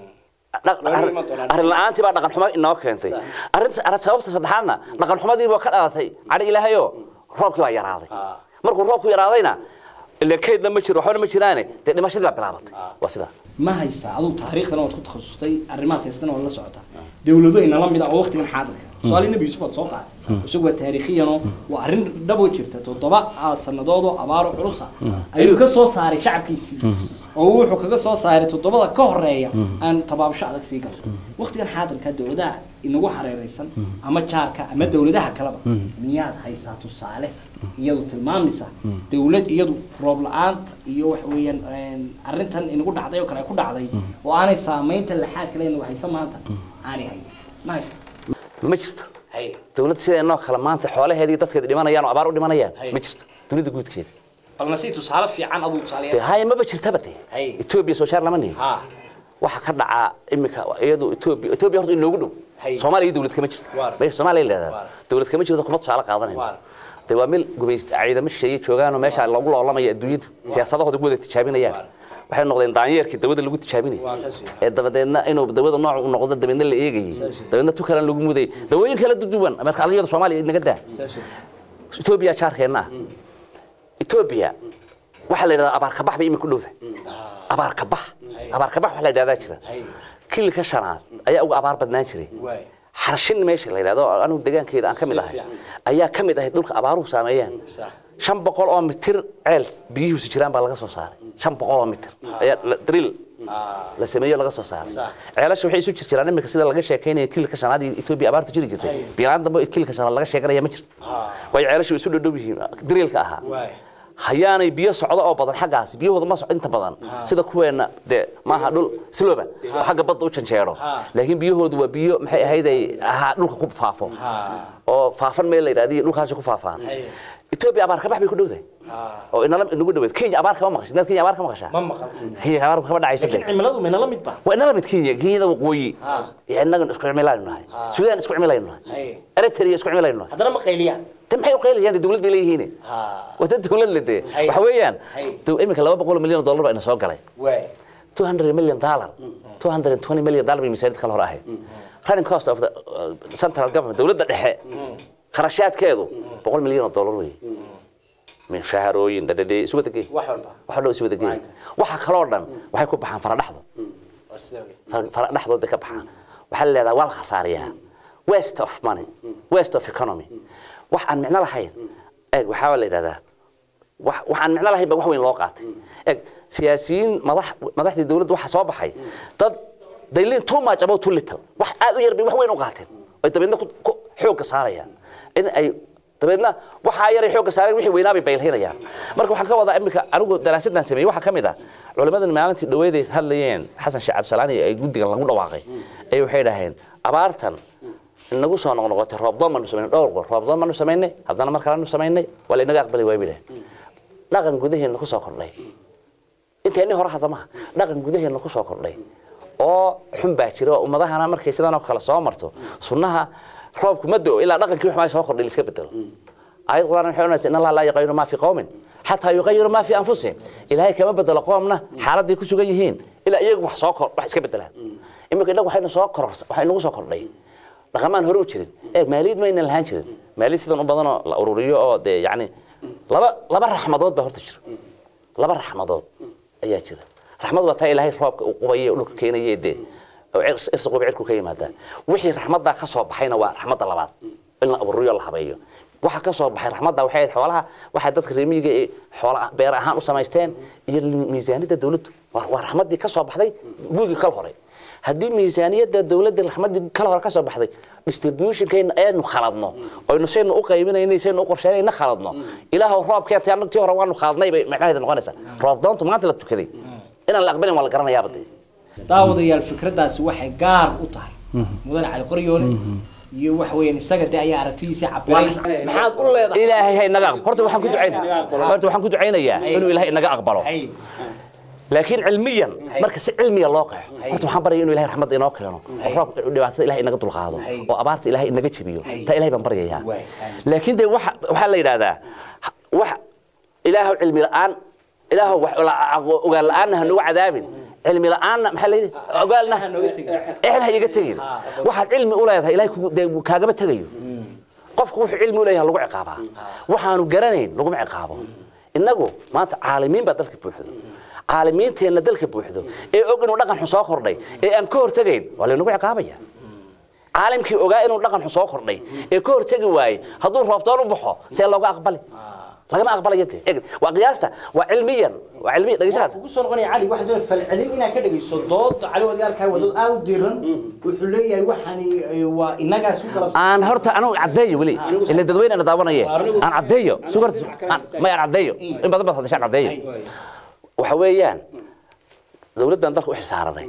Speaker 4: Dhaq-
Speaker 3: Waa
Speaker 4: arrin
Speaker 3: iman doonaan.
Speaker 4: arrin la-aantii baa dhaqan xumo inoo keentay arrinta arrin- sababta saddexaadna dhaqan xumadii baa ka dhalatay cadhi ilaahayoo roobkii baa yaraaday markuu roobku yaraadayna ile kaydna ma jiro waxbana ma jiraane dee dhimashadii baa bilaabatay waa sidaa
Speaker 3: ma haysaa adigu taariikhdana waad ku takhasustay arrimahaas haystana waad la socotaa dawlado inala mid ah oo waqtigan xaadirka soomaali nebi yuusuf waad soo qaaday isagu waa taariikhiyanoo waa arrin dhabo jirta toddoba ah, sannadood oo abaaro culusa ayuu ka soo saaray shacabkiisii oo wuxuu kaga soo saaray toddobada ka horeeya aan tabaabasho adag sii galto waqtigan xaadirka dawladaha inagu hareeraysan ama jaarka ama dawladaha kaleba miyaad haysaa tusaale iyadu tilmaamaysa dawlad iyadu roob la-aanta iyo wax weeyaan een, arrintan inagu dhacday oo kale ay ku dhacday oo aanay saamaynta laxaad kale inagu haysa maanta aanay hayn ma haysa
Speaker 4: ma jirto dawlad sideenoo kale maanta xoolaheedii dadkeeda dhimanayaan oo abaar u dhimanayaan
Speaker 3: Hay.
Speaker 4: ma jirto dunida guudkeeda
Speaker 3: balna si tusaale fiican aduu tusaale
Speaker 4: dee haya maba jirtaba dee
Speaker 3: Hay.
Speaker 4: etoobiya soo shaar lama nihin
Speaker 3: ha
Speaker 4: waxa ka dhacaa imika iyadu etoobiya etoobiya horta inoogu dhow
Speaker 3: Hay.
Speaker 4: soomaaliya dawlad kama jirto
Speaker 3: Waar.
Speaker 4: meesha soomaaliya leedahay
Speaker 3: Waar.
Speaker 4: dawlad kama jirto kuma tusaale qaadanayno
Speaker 3: Waar.
Speaker 4: dee waa meel gumaysta ciidamo shisheeye joogaanoo meesha lagu loolamaya adduunyada siyaasadahooda ku wada tijaabinayaan waxay noqdeen daanyeerkii dawada lagu tijaabinayay
Speaker 3: Waa saas weeye.
Speaker 4: ee dabadeedna inuu dawada nooc u noqdo dabeedna la eegayay dabeedna tu kalen lagu mudayay dawooyin kala duwan marka aliyada soomaaliya inaga daa etoobiya jaarkeenna ah etoobiya waxaa la yidhahdaa abaar kabax bay imika u dhowdahay abaar kabax abaar kabax waxaa la yidhahdaa jira kilka shanaad ayaa uga abaar badnaan jiray
Speaker 3: Waay.
Speaker 4: xarshin meesha la yidhahdo oo anigu deegaankeeda aan ka mid
Speaker 3: Si
Speaker 4: ahay
Speaker 3: fiican.
Speaker 4: ayaa ka mid ahay dhulka abaaruhu saameeyaan
Speaker 3: Sax.
Speaker 4: shan boqol oo mitir ceel biyihiisu jiraan baa laga soo saaray shan boqol oo mitir ayaa la- drill la sameeyo laga soo saaray
Speaker 3: Sax.
Speaker 4: ceelasha waxay isu jirjiraan imika sida laga sheekeynaya kilka shanaad iyo etoobiya abaarta jiri jirtay bilaan dambe kilka shanaad laga sheeganaya ma jirto waayo ceelashu way isu dhodhow yihiin drillka ahaa
Speaker 3: Waay.
Speaker 4: hayaanay biyo socdo oo badan xaggaas biyahooda ma soco inta badan sida kuweena dee maaha dhul sloba oo xagga badda u janjeero laakiin biyahoodu waa biyo maxay ahayd ay ahaa dhulka ku faafo oo faafan meel la yidhahdo iyo dhulkaasi ku faafaan etoobiya abaar kabax bay ku dhowdahay oo inala inagu dhaweed kenya abaar kama maqashay inaad kenya abaar ka maqashaa
Speaker 3: ma maqal
Speaker 4: kenya abaar kama dhacaysa
Speaker 3: laakiin
Speaker 4: dee
Speaker 3: cimiladu minala mid ba
Speaker 4: waa inala mid kenya kenyada waqooyi iyo innagan isku cimilaynu nahay suudaan isku cimilaynu nahay
Speaker 3: Hay.
Speaker 4: eritrea isku cimilaynu nahay
Speaker 3: haddana ma qayliyaan
Speaker 4: te maxay u qaylayaan dee dawlad bay leeyihiin waa dad dawlad le dee
Speaker 3: Hay.
Speaker 4: waxa weeyaan
Speaker 3: Hay.
Speaker 4: dow- iminka laba boqol oo milyan oo dollar baa ina soo galay
Speaker 3: waay
Speaker 4: 200 million dollar 220 million dollar bay miisaaniyad kala hor ahayd running cost of the uh, central government dawladda dhexe kharashaadkeedu boqol milyan oo dollar weeye mushaharooyin dhadhadhe isu wada geey
Speaker 3: wax walba
Speaker 4: waxa dhow isu wada geey waxa kaloo dhan waxay ku baxaan fara dhexdood
Speaker 3: waa sida wey
Speaker 4: fara- fara dhexdood bay ka baxaan waxaa la leedahay waa la khasaariyaa waste of money waste of economy wax aan micno lahayn eeg waxaa la yidhahdaa wax wax aan micno lahayn ba wax weyn loo qaatay eeg siyaasiyiin madax madaxdii dawladda waxaa soo baxay dad they lean too much about too little wax aad u yar bay wax weyn u qaateen ay dabeedna ku ku xoogga saarayaan in ay dabeedna waxaa yaray xoogga saareen wixii weynaa bay baylhinayaan marka waxaan ka wadaa iminka anigu daraasaddan sameeyey waxaa ka mid ah culimmadan maalintii dhaweeday hadlayeen xasan sheekh cabdisalaani ay guddigan lagu dhawaaqay ay waxay dhaheen abaartan inagu soo noqnoqotay roobdoon baanu samaynay dhowr goor roobdoon baanu samaynay haddana mar kalenu samaynay waa la inaga aqbali waay bay dhaheen dhaqan gudaheena ku soo kordhay inteenni hore hadda maha dhaqan gudaheena ku soo kordhay oo xun baa jira oo ummadahana markay sidan oo kale soo marto sunnaha roobku ma do ilaa dhaqankii waxaa soo kordhay la iska bedelo aayad quraan waxay oranaysaa in allah laa yuqayiru maa fi qowmin xataa yuqayiru maa fi anfusihim ilaahay kama bedelo qoomna xaaladday ku sugan yihiin ilaa iyagu wax soo kor wax iska bedelaan iminka innagu waxaynu soo kor waxay nagu soo kordhay dhaqamaan hore u jirin ee maaliyad maynan lahaan jirin maaliyad sidan u badanoo la ururiyo oo dee yacni laba laba raxmadood baa horta jira laba raxmadood ayaa jira raxmad waa taa ilaahay roobka uu qubaye dhulka keenaye dee oo cirs- irsi qubi cirku ka yimaadaa wixii raxmaddaa ka soo baxayna waa raxmadda labaad in la aburiyo la habeeyo waxa ka soo baxay raxmadda waxay ahayd xoolaha waxay dadka reer miyiga ee xoola beer ahaan u samaysteen iyo miisaaniyadda dowladdu waa waa raxmaddii ka soo baxday gurigii kal hore haddii miisaaniyadda dowladda raxmaddii kal hore ka soo baxday distributionkayna aynu khaladno oynu saynu u qaybinayna saynu u qorsheynayna khaladno ilaahow roob keentay annagu tii hore waanu khaldnay bay macnaheeda noqonaysaa roob doontu maanta la tukaday inaan la aqbalin waa la garanayaaba dee
Speaker 3: daawadayaal fikraddaasi waxay gaar u tahay mudane cali qoryoole iyo waxa weeyaan isaga de ayaa aragtidiisa cabiray maxaad u leedahay
Speaker 4: ilaahay ha inaga aqbalo horta waxaan ku ducaynayaa horta waxaan ku ducaynayaa inuu ilaahay inaga aqbalo
Speaker 3: Hay.
Speaker 4: laakiin cilmiyan marka si cilmiya loo qeexo horta waxaan baryaya inuu ilahay raxmadda inoo keeno oo roob dhibaatada ilahay inaga dulqaado oo abaarta ilahay inaga jebiyo taa ilahay baan baryayaa
Speaker 3: Waay.
Speaker 4: laakiin dee waxa waxaa la yidhaahdaa wax ilaahow cilmi la'aan ilaahow wax la- ogaan la'aanna ha nagu cadaabin cilmi la'aanna maxaa la yidhi ogaalna exna ha iga tegin waxaad cilmi u leedahay ilahay kugu- dee kaagama tegayo qofku wuxuu cilmi u leeyahay lagu ciqaabaa waxaanu garanayn laguma ciqaabo innagu maanta caalimiin baa dalka buuxdo caalimiinteenna dalka buuxdo ee og inuu dhaqan xun soo kordhay ee aan ka hortegayn waa laynagu ciqaabaya caalimkii ogaa inuu dhaqan xun soo kordhay ee ka hortegi waaye hadduu roobtoon u baxo see looga aqbali lagama aqbalayo dee Eg, waa qiyaasta waa cilmiyan waa cilmiya dhegeysaad
Speaker 3: ugu soo noqonaya cali waxaa doonaya falcelin inaad ka dhegeyso dood cali wadaalkaa wadood aad u diiran wuxuu leeyahay waxani eh, waa innagaas u galabsan
Speaker 4: aan horta anigu caddeeyo weli ila dadweyne ana daawanaye aan caddeeyo sugarta may aan caddeeyo in badan baad hadashaan caddeeyo waxa weeyaan dowladdan dalka u xilsaaranay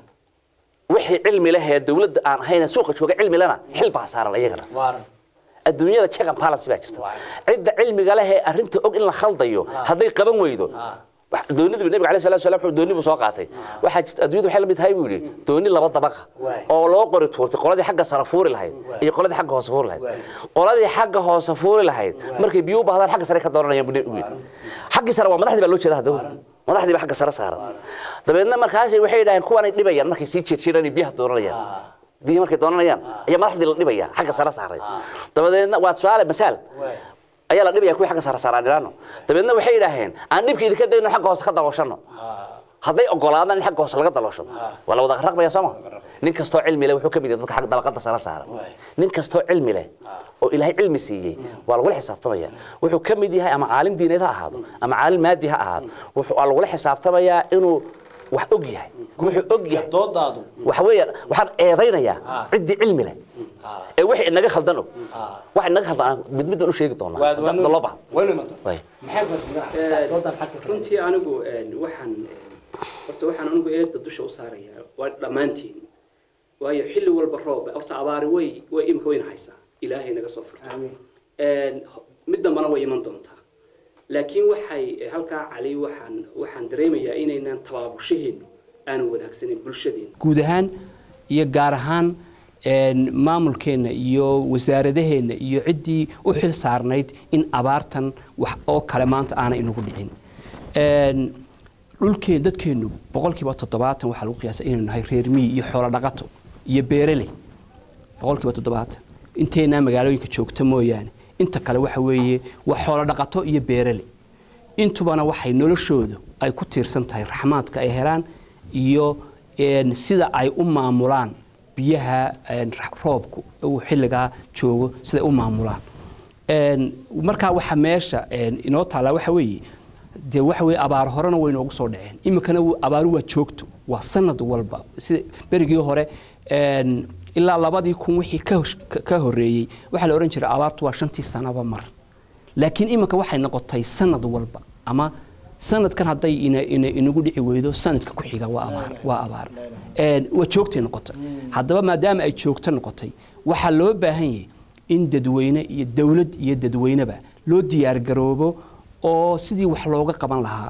Speaker 4: wixii cilmi leh ee dowladda aan ahayn suuqa jooga cilmi lena xil baa saaran iyagana adduunyada check and balance baa jirta cidda cilmiga leh ee arrinta og in la khaldayo hadday qaban weydo wax- doonidu nabiga alayhi salaatu wasalaam wuxuu dooni buu soo qaatay waxaa jirta adduunyadu waxay la mid tahay buu yidhi dooni laba dabaqa oo loo qori tuurtay qoladii xagga sare fuuri lahayd iyo qoladii xagga hoose fuuri lahayd qoladii xagga hoose fuuri lahayd markay biyo u baahdaan xagga sare ka dooranayaan buu nabigu yidhi xaggii sare waa madaxdii baa loo jeeda hadda madaxdii baa xagga sare saaran dabeedna markaasi waxay yidhaaheen kuwanay dhibayaan markay sii jeedjeedaan iyo biyaha dooranayaan biyihi markay doonanayaan ayaa madaxdii la dhibaya xagga sare saaray dabadeedna waa tusaale masaal ayaa la dhibaya kuwii xagga sare saaraan dhiraano dabeedna waxay yidhaaheen aan dhibka idinka dayno xagga hoose ka dalooshano hadday ogolaadaan in xagga hoose laga dalooshado waa la wada raqbaya sooma nin kastoo cilmi leh wuxuu ka mid yahay dadka xagga dabaqada sare saaran nin kastoo cilmi leh oo ilaahay cilmi siiyey waa lagula xisaabtamaya wuxuu ka mid yahay ama caalim diineed ha ahaado ama caalim maadi ha ahaado wuxuu waa lagula xisaabtamayaa inuu wax og yahay wuxuu og yahay
Speaker 3: doodaadu
Speaker 4: waxa weeyaan waxaan eedaynayaa ciddii cilmi leh ee wixii inaga khaldan og wax inaga khaldan aan mid mid baan u sheegi doonaa hadda loo baahdo
Speaker 3: waynu imanto
Speaker 4: Way.
Speaker 3: maxay ku hadlaysaa doodan maxaad ka
Speaker 2: runtii anigu een, waxaan een, horta waxaan anigu eedda dusha u saarayaa waa dhammaantiin waayo xilli walba roob horta abaari way way imika wayna haysaa ilaahay naga soo furto
Speaker 3: Amiin.
Speaker 2: Een, ho- mid dambana way iman doontaa laakiin waxay eh, halkaa cali waxaan waxaan dareemayaa inaynan tabaabushaheenu aanu wanaagsanin bulshadeena
Speaker 5: guud ahaan iyo gaar ahaan een, maamulkeenna iyo wasaaradaheenna iyo ciddii u xil saarnayd in abaartan wax oo kale maanta aanay inagu dhicin Een, dhulkeen dadkeennu boqolkiiba toddobaatan waxaa lagu qiyaasa inaynu nahay reer miyi iyo xoolo dhaqato iyo beereley boqolkiiba toddobaatan inteynaa magaalooyinka joogta mooyaane inta kale waxa weeye waa xoolo dhaqato iyo beereley intubana waxay noloshoodu ay ku tiirsan tahay raxmaadka ay helaan iyo een, sida ay u maamulaan biyaha een, ra- roobku uu xilligaa joogo siday u maamulaan Een, markaa waxa meesha een, inoo taallaa waxa weeye dee waxa weeye abaar horena way inoogu soo dhaceen iminkana wuu- abaaru waa joogto waa sanad walba sida berigii hore een, ilaa labadii kun wixii ka hos- ka- ka horreeyey waxaa la odhan jiray abaartu waa shantii sanaba mar laakiin iminka waxay noqotay sanad walba ama sanadkan hadday ina, ina, inagu dhici weydo sanadka ku xiga waa abaar waa abaar Een, waa joogtay noqotay haddaba maadaama ay joogto noqotay waxaa loo baahan yahay in dadweyne iyo dowlad iyo dadweyneba loo diyaargaroobo oo sidii wax looga qaban lahaa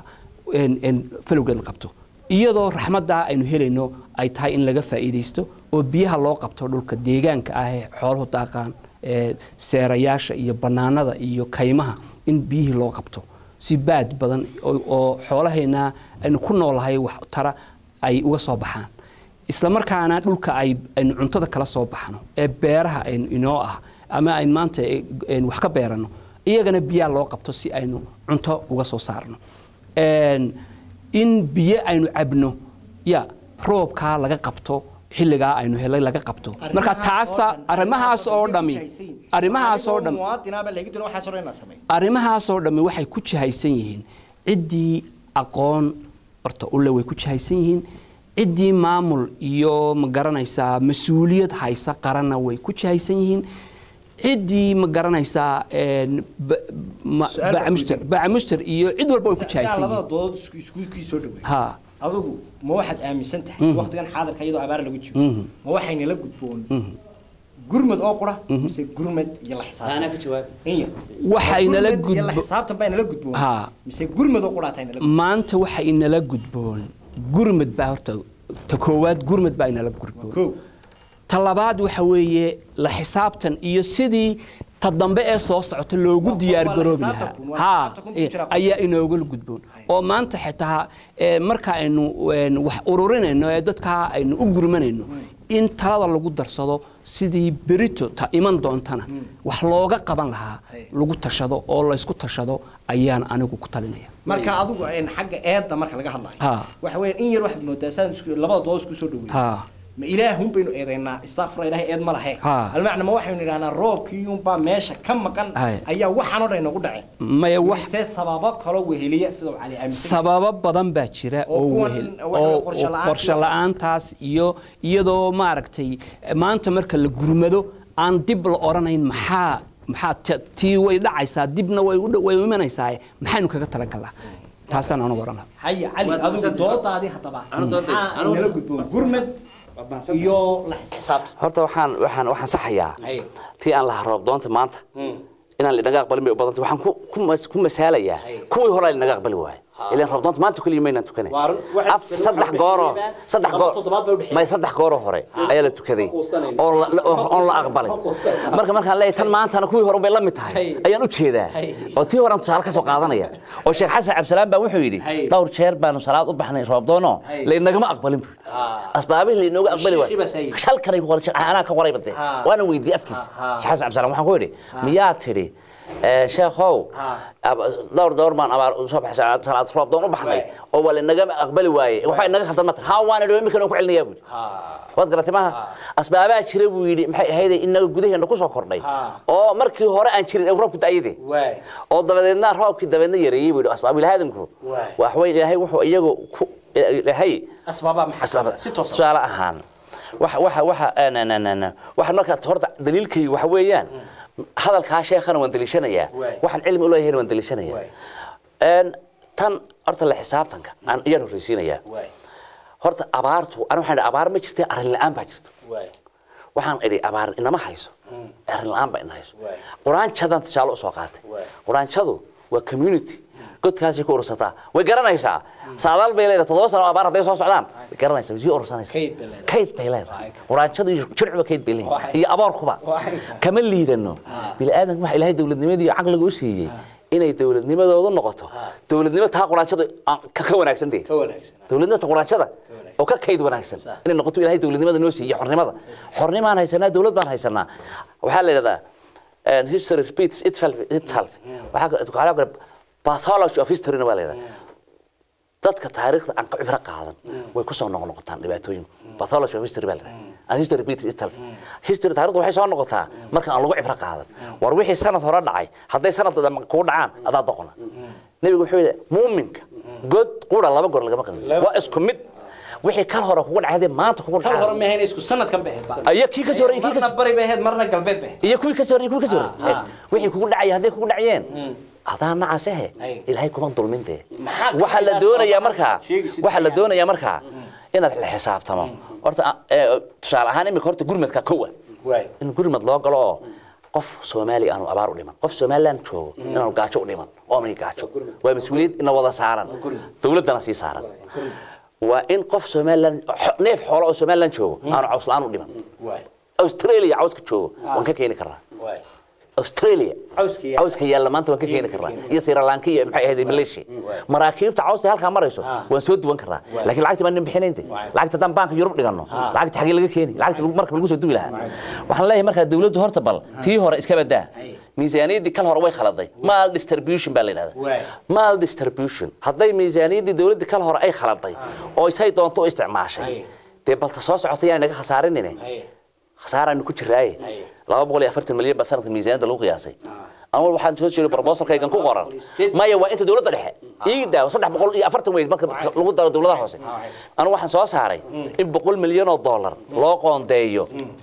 Speaker 5: een- een falowgeed la qabto iyadoo raxmaddaa aynu helayno ay tahay in laga faa'iidaysto oo biyaha loo qabto dhulka deegaanka ah ee xooluhu daaqaan ee seerayaasha iyo bannaanada iyo kaymaha in biyihii loo qabto si baad badan oo- oo xoolaheena aynu ku noolahay wax tara ay uga soo baxaan isla markaana dhulka ay aynu cuntada kala soo baxno ee beeraha aynu inoo ah ama aynu maanta eh, aynu wax ka beerano iyagana biyaha loo qabto si aynu cunto uga soo saarno Een, in biyo aynu cabno ya roobkaa laga qabto xilligaa aynu helay laga qabto marka taasa arrimahaas oo dhami arrimahaas oo dhami
Speaker 3: muwaadinaaba laga dilo waxaas oo dhan inaad sameeyo
Speaker 5: arrimahaasoo dhammi waxay ku jihaysan yihiin ciddii aqoon horta ule way ku jihaysan yihiin ciddii maamul iyo ma garanaysaa mas-uuliyad haysa qaranna way ku jihaysan yihiin ciddii ma garanaysaa een, ba- ma-
Speaker 3: Su'aal baan
Speaker 5: bacmuster
Speaker 3: ku
Speaker 5: bacmuster iyo cid walba way ku
Speaker 3: saa
Speaker 5: jihaysan
Speaker 3: labada
Speaker 5: yihiin
Speaker 3: dood isku isku kii soo dhaweey
Speaker 5: ha
Speaker 3: adigu ma waxaad aaminsan tahay waqtigan xaadirka iyadoo abaar lagu jiro ma waxayna la gudboon gurmad oo qura mise gurmad iyo la xisaabtan
Speaker 4: Anaa ka jawaab.
Speaker 3: inya
Speaker 5: Waxayna la
Speaker 3: Gurmad iyo la
Speaker 5: gudbo-
Speaker 3: xisaabtan baa inala gudboon
Speaker 5: Ha.
Speaker 3: mise gurmad oo qura tahay inala gudboon
Speaker 5: maanta waxa inala gudboon gurmad baa horta ta koowaad gurmad baa inala gudboon
Speaker 3: kow
Speaker 5: ta labaad waxa weeye la xisaabtan iyo sidii ta dambe ee soo socota loogu
Speaker 3: Waa-
Speaker 5: diyaar
Speaker 3: waa la
Speaker 5: garoobi
Speaker 3: xisaabtan
Speaker 5: lahaa
Speaker 3: kun, waa la
Speaker 5: ha
Speaker 3: xisaabtan kun ku
Speaker 5: eh,
Speaker 3: jira
Speaker 5: ayaa inooga gudboon oo maanta xitaa eh, marka aynu een, wax ururinayno ee dadkaa aynu u gurmanayno in talada lagu darsado sidii berito ta iman doontana wax looga qaban lahaa
Speaker 3: Hay.
Speaker 5: lagu tashado oo laysku tashado ayaan anigu ku talinaya
Speaker 3: marka adigu een, xagga eedda marka laga hadlayo
Speaker 5: Ha.
Speaker 3: waxa weeyaan in yar waxaad moodaa saan isku labada dood isku soo dhaweey
Speaker 5: ha
Speaker 3: ma ilaahun baynu eedaynaa istakfura ilaahay eed ma lahe
Speaker 5: Ha.
Speaker 3: almacna ma waxaynu idhahnaa roobkiiyunbaa meesha ka maqan
Speaker 5: Hay.
Speaker 3: ayaa waxaan oo dhan inagu dhaceen
Speaker 5: maya wax
Speaker 3: mise sababo kaloo weheliya sida uu cali aaminsan
Speaker 5: sababo badan baa jira
Speaker 3: Oo
Speaker 5: oo
Speaker 3: kuwan
Speaker 5: wehel
Speaker 3: waxa
Speaker 5: oo
Speaker 3: weeye qorshe
Speaker 5: oo
Speaker 3: la'aantii
Speaker 5: qorshe
Speaker 3: waxa-
Speaker 5: la'aantaas iyo iyadoo maaragtay maanta marka la gurmado aan dib la oranayn maxaa maxaa t- tii way dhacaysaa dibna way u dhow- way u imanaysaa maxaynu kaga talagalnaa taasaan anu oran lahaa
Speaker 3: haya cali
Speaker 4: Waad
Speaker 3: adigu
Speaker 4: mahadsantahay.
Speaker 3: doodaadii haddaba
Speaker 4: Anu doodayda.
Speaker 3: maxaa
Speaker 4: Anu-
Speaker 3: inala gudboon gurmad iyo la xisaabtan
Speaker 4: horta waxaan waxaan waxaan saxayaa
Speaker 3: Haye.
Speaker 4: tii aan lahaa roob doonta maanta inaan lidhaga aqbalin bay u badantay waxaan ku ku mas- ku masaalayaa
Speaker 3: Haye.
Speaker 4: kuwii hore lidhaga aqbali waayo ilaan roob doonta maanta keliya maynaan tukanay
Speaker 3: Waa run. Waxay
Speaker 4: af
Speaker 3: tukanay
Speaker 4: saddex
Speaker 3: waxay
Speaker 4: gooro
Speaker 3: dhexeeyeen
Speaker 4: saddex
Speaker 3: laba
Speaker 4: goor
Speaker 3: toddobaad bay u dhexeeyeen.
Speaker 4: may saddex gooro hore ayaa la tukaday oo la- la- oo- oon la aqbalay marka markaan leeyahay tan maantana kuwii hore bay la mid tahay
Speaker 3: Haye.
Speaker 4: ayaan u jeedaa
Speaker 3: Haye.
Speaker 4: oo tii horaan tusaale ka soo qaadanaya oo sheekh xasan cabdisalaam baa wuxuu yidhi
Speaker 3: Haye.
Speaker 4: dhowr jeer baanu salaad u baxnay roob doono
Speaker 3: Haye.
Speaker 4: laynagama aqbalin buu asbaabihii laynooga aqbali
Speaker 3: Sheekhi baa
Speaker 4: waayo
Speaker 3: sayid.
Speaker 4: halkanay ku qoran anaa ka qoray bade
Speaker 3: Ha.
Speaker 4: waana weydiiyey afkiisa
Speaker 3: Ha, ha.
Speaker 4: sheekh xasan cabdisalaam waxaan ku yidhi miyaa tidhi eh, sheekhow
Speaker 3: Ha.
Speaker 4: ab- dhowr dhowr baan abaar soo baxay salaad- salaad roob doon u baxnay
Speaker 3: Waay.
Speaker 4: oo waa lanaga aqbali waaye waxa inaga khaldan ma tahay haa waana dhawey iminkan ku celinayaa buu waad garatay maaha asbaabaa jira buu yidhi maxay ahayd inaga gudaheena ku soo kordhay
Speaker 3: Ha.
Speaker 4: oo markii hore aan jirin ee roobku da'yadee
Speaker 3: waay
Speaker 4: oo dabadeedna roobkii dabeedna yareeyey buu yidhi asbaab ilaahadamku
Speaker 3: Waay.
Speaker 4: wax weyn ilaahay wuxuu iyagu ku ilaahay
Speaker 3: asbaabaa maxaa
Speaker 4: asbaab
Speaker 3: si toos ah
Speaker 4: tusaale ahaan waxa waxa waxa waxa marka horta daliilkaygu waxa weeyaan hadalkaa sheekhana waan daliishanayaa
Speaker 3: Waay.
Speaker 4: waxaan cilmi u leeyahay waan daliishanayaa
Speaker 3: Waay.
Speaker 4: een tan horta la xisaabtanka aan iyaan horreysiinayaa
Speaker 3: waay
Speaker 4: horta abaartu ana waxaan idhi abaar ma jirtay arrin la'aan baa jirta
Speaker 3: waay
Speaker 4: waxaan idhi abaar inama hayso arrin la'aan baa ina hayso
Speaker 3: Waay.
Speaker 4: quraanjadan tusaale usoo qaatay
Speaker 3: Waay.
Speaker 4: quraanjadu waa community godkaasay ku urursataa way garanaysaa saadaal bay leedahay toddoba sano oo abaar hadday soo socdaan way garanaysaa way sii urursanaysaa
Speaker 3: Kayd bay leedahay.
Speaker 4: kayd bay leedahay quraanjadu iyo jircuba kayd bay leeyihin
Speaker 3: Waay.
Speaker 4: iyo aboorkuba
Speaker 3: Waay.
Speaker 4: kama liidano bini'aadanka waxa ilaahay dowladnimadii iyo caqliga u siiyey inay dowladnimadoodu noqoto dowladnimo taa quraanjadu aan ka ka wanaagsan tahay
Speaker 3: ka wanaagsan
Speaker 4: dowladnimada quraanjada oo ka kayd wanaagsan
Speaker 3: Sax.
Speaker 4: inay noqoto ilaahay dowladnimada noo siiyo xornimada xornimaan haysanaa dowlad baan haysanaa waxaa la yidhahdaa and history repeats itself itself waxaa ka- waxaa kale pathology of history baa la yidhahdaa dadka taariikhda aan ka cibro qaadan way ku soo noqnoqotaan dhibaatooyinku pathology of history baa la yidhahdaa and history repeats itself history taariikhda waxay soo noqotaa marka aan lagu cibro qaadan war wixii sanad hore dhacay hadday sanad dambe kugu dhacaan adaa doqona nebigu wuxuu yidhi muuminka god qura laba goor lagama qalin waa isku mid wixii kal hore kugu dhacay hadday maanta kugu
Speaker 3: kal hore
Speaker 4: dhacaan
Speaker 3: ma ahayn isku sanadkan bay ahayd
Speaker 4: iyo kii ka soo horreeyay kii ka
Speaker 3: marna bari bay ahayd marna galbeed bay ahayd
Speaker 4: iyo kuwii ka soo horreeyay kuwii ka soo
Speaker 3: Ah,
Speaker 4: horreeyay
Speaker 3: ah.
Speaker 4: wixii kugu dhacay hadday kugu dhacayeen adaa nacasehe
Speaker 3: Ay.
Speaker 4: ilaahay kuma dulmin dee
Speaker 3: Maxaa ka
Speaker 4: waxaa la
Speaker 3: qiyaas
Speaker 4: doonayaa
Speaker 3: oo
Speaker 4: markaa
Speaker 3: sheegi sida
Speaker 4: waxaa la
Speaker 3: qiyaas.
Speaker 4: doonayaa markaa inaad la xisaabtamo horta ah, ee, tusaale ahaan imika horta gurmadka kowa
Speaker 3: waay
Speaker 4: in gurmad loo galo oo qof soomaali aanu abaar u dhiman qof somaliland joogo inaanu gaajo u dhiman oomay gaajo waa mas-uuliyad ina wada saaran dowladdana sii saaran waa in qof somaliland xo- neef xoolo oo somaliland joogo aanu caws la-aan u dhiman australia cawska joogo waan ka keeni karaa australia
Speaker 3: Cawska yaalla.
Speaker 4: cawska yaalla maanta waan ka keeni karnaa iyo sri lanka iyo maxay ahayd malaysia maraakiibta cawska halkaa marayso waan soo duwan karnaa laakiin lacagta baan bixinaynta lacagta haddaan baanka yurub dhigano lacagta xagee laga keeni lacagta lagu- marka lagu soo duwi lahaa waxaan leeyahay markaa dawladdu horta bal tii hore iska badaa miisaaniyaddii kal hore way khaladay mal distribution baa la
Speaker 3: Waay.
Speaker 4: yidhahdaa mal distribution hadday miisaaniyaddii dawladdii kal hore ay khaladay oo isay doonto u isticmaashay
Speaker 3: Ay.
Speaker 4: dee balka soo socota yaan naga khasaarinine khasaaraanu ku jiraaye laba boqol iyo afartan milyan baa sanadka miisaaniyadda lagu qiyaasay ama waxaan soo jeeday proposalkaygan ku qoran maya waa inta dowladda dhexe ii daawo saddex boqol iyo afartan weyn marka lagu daro dowladaha hoose anigu waxaan soo saaray in boqol milyan oo dollar loo qoondeeyo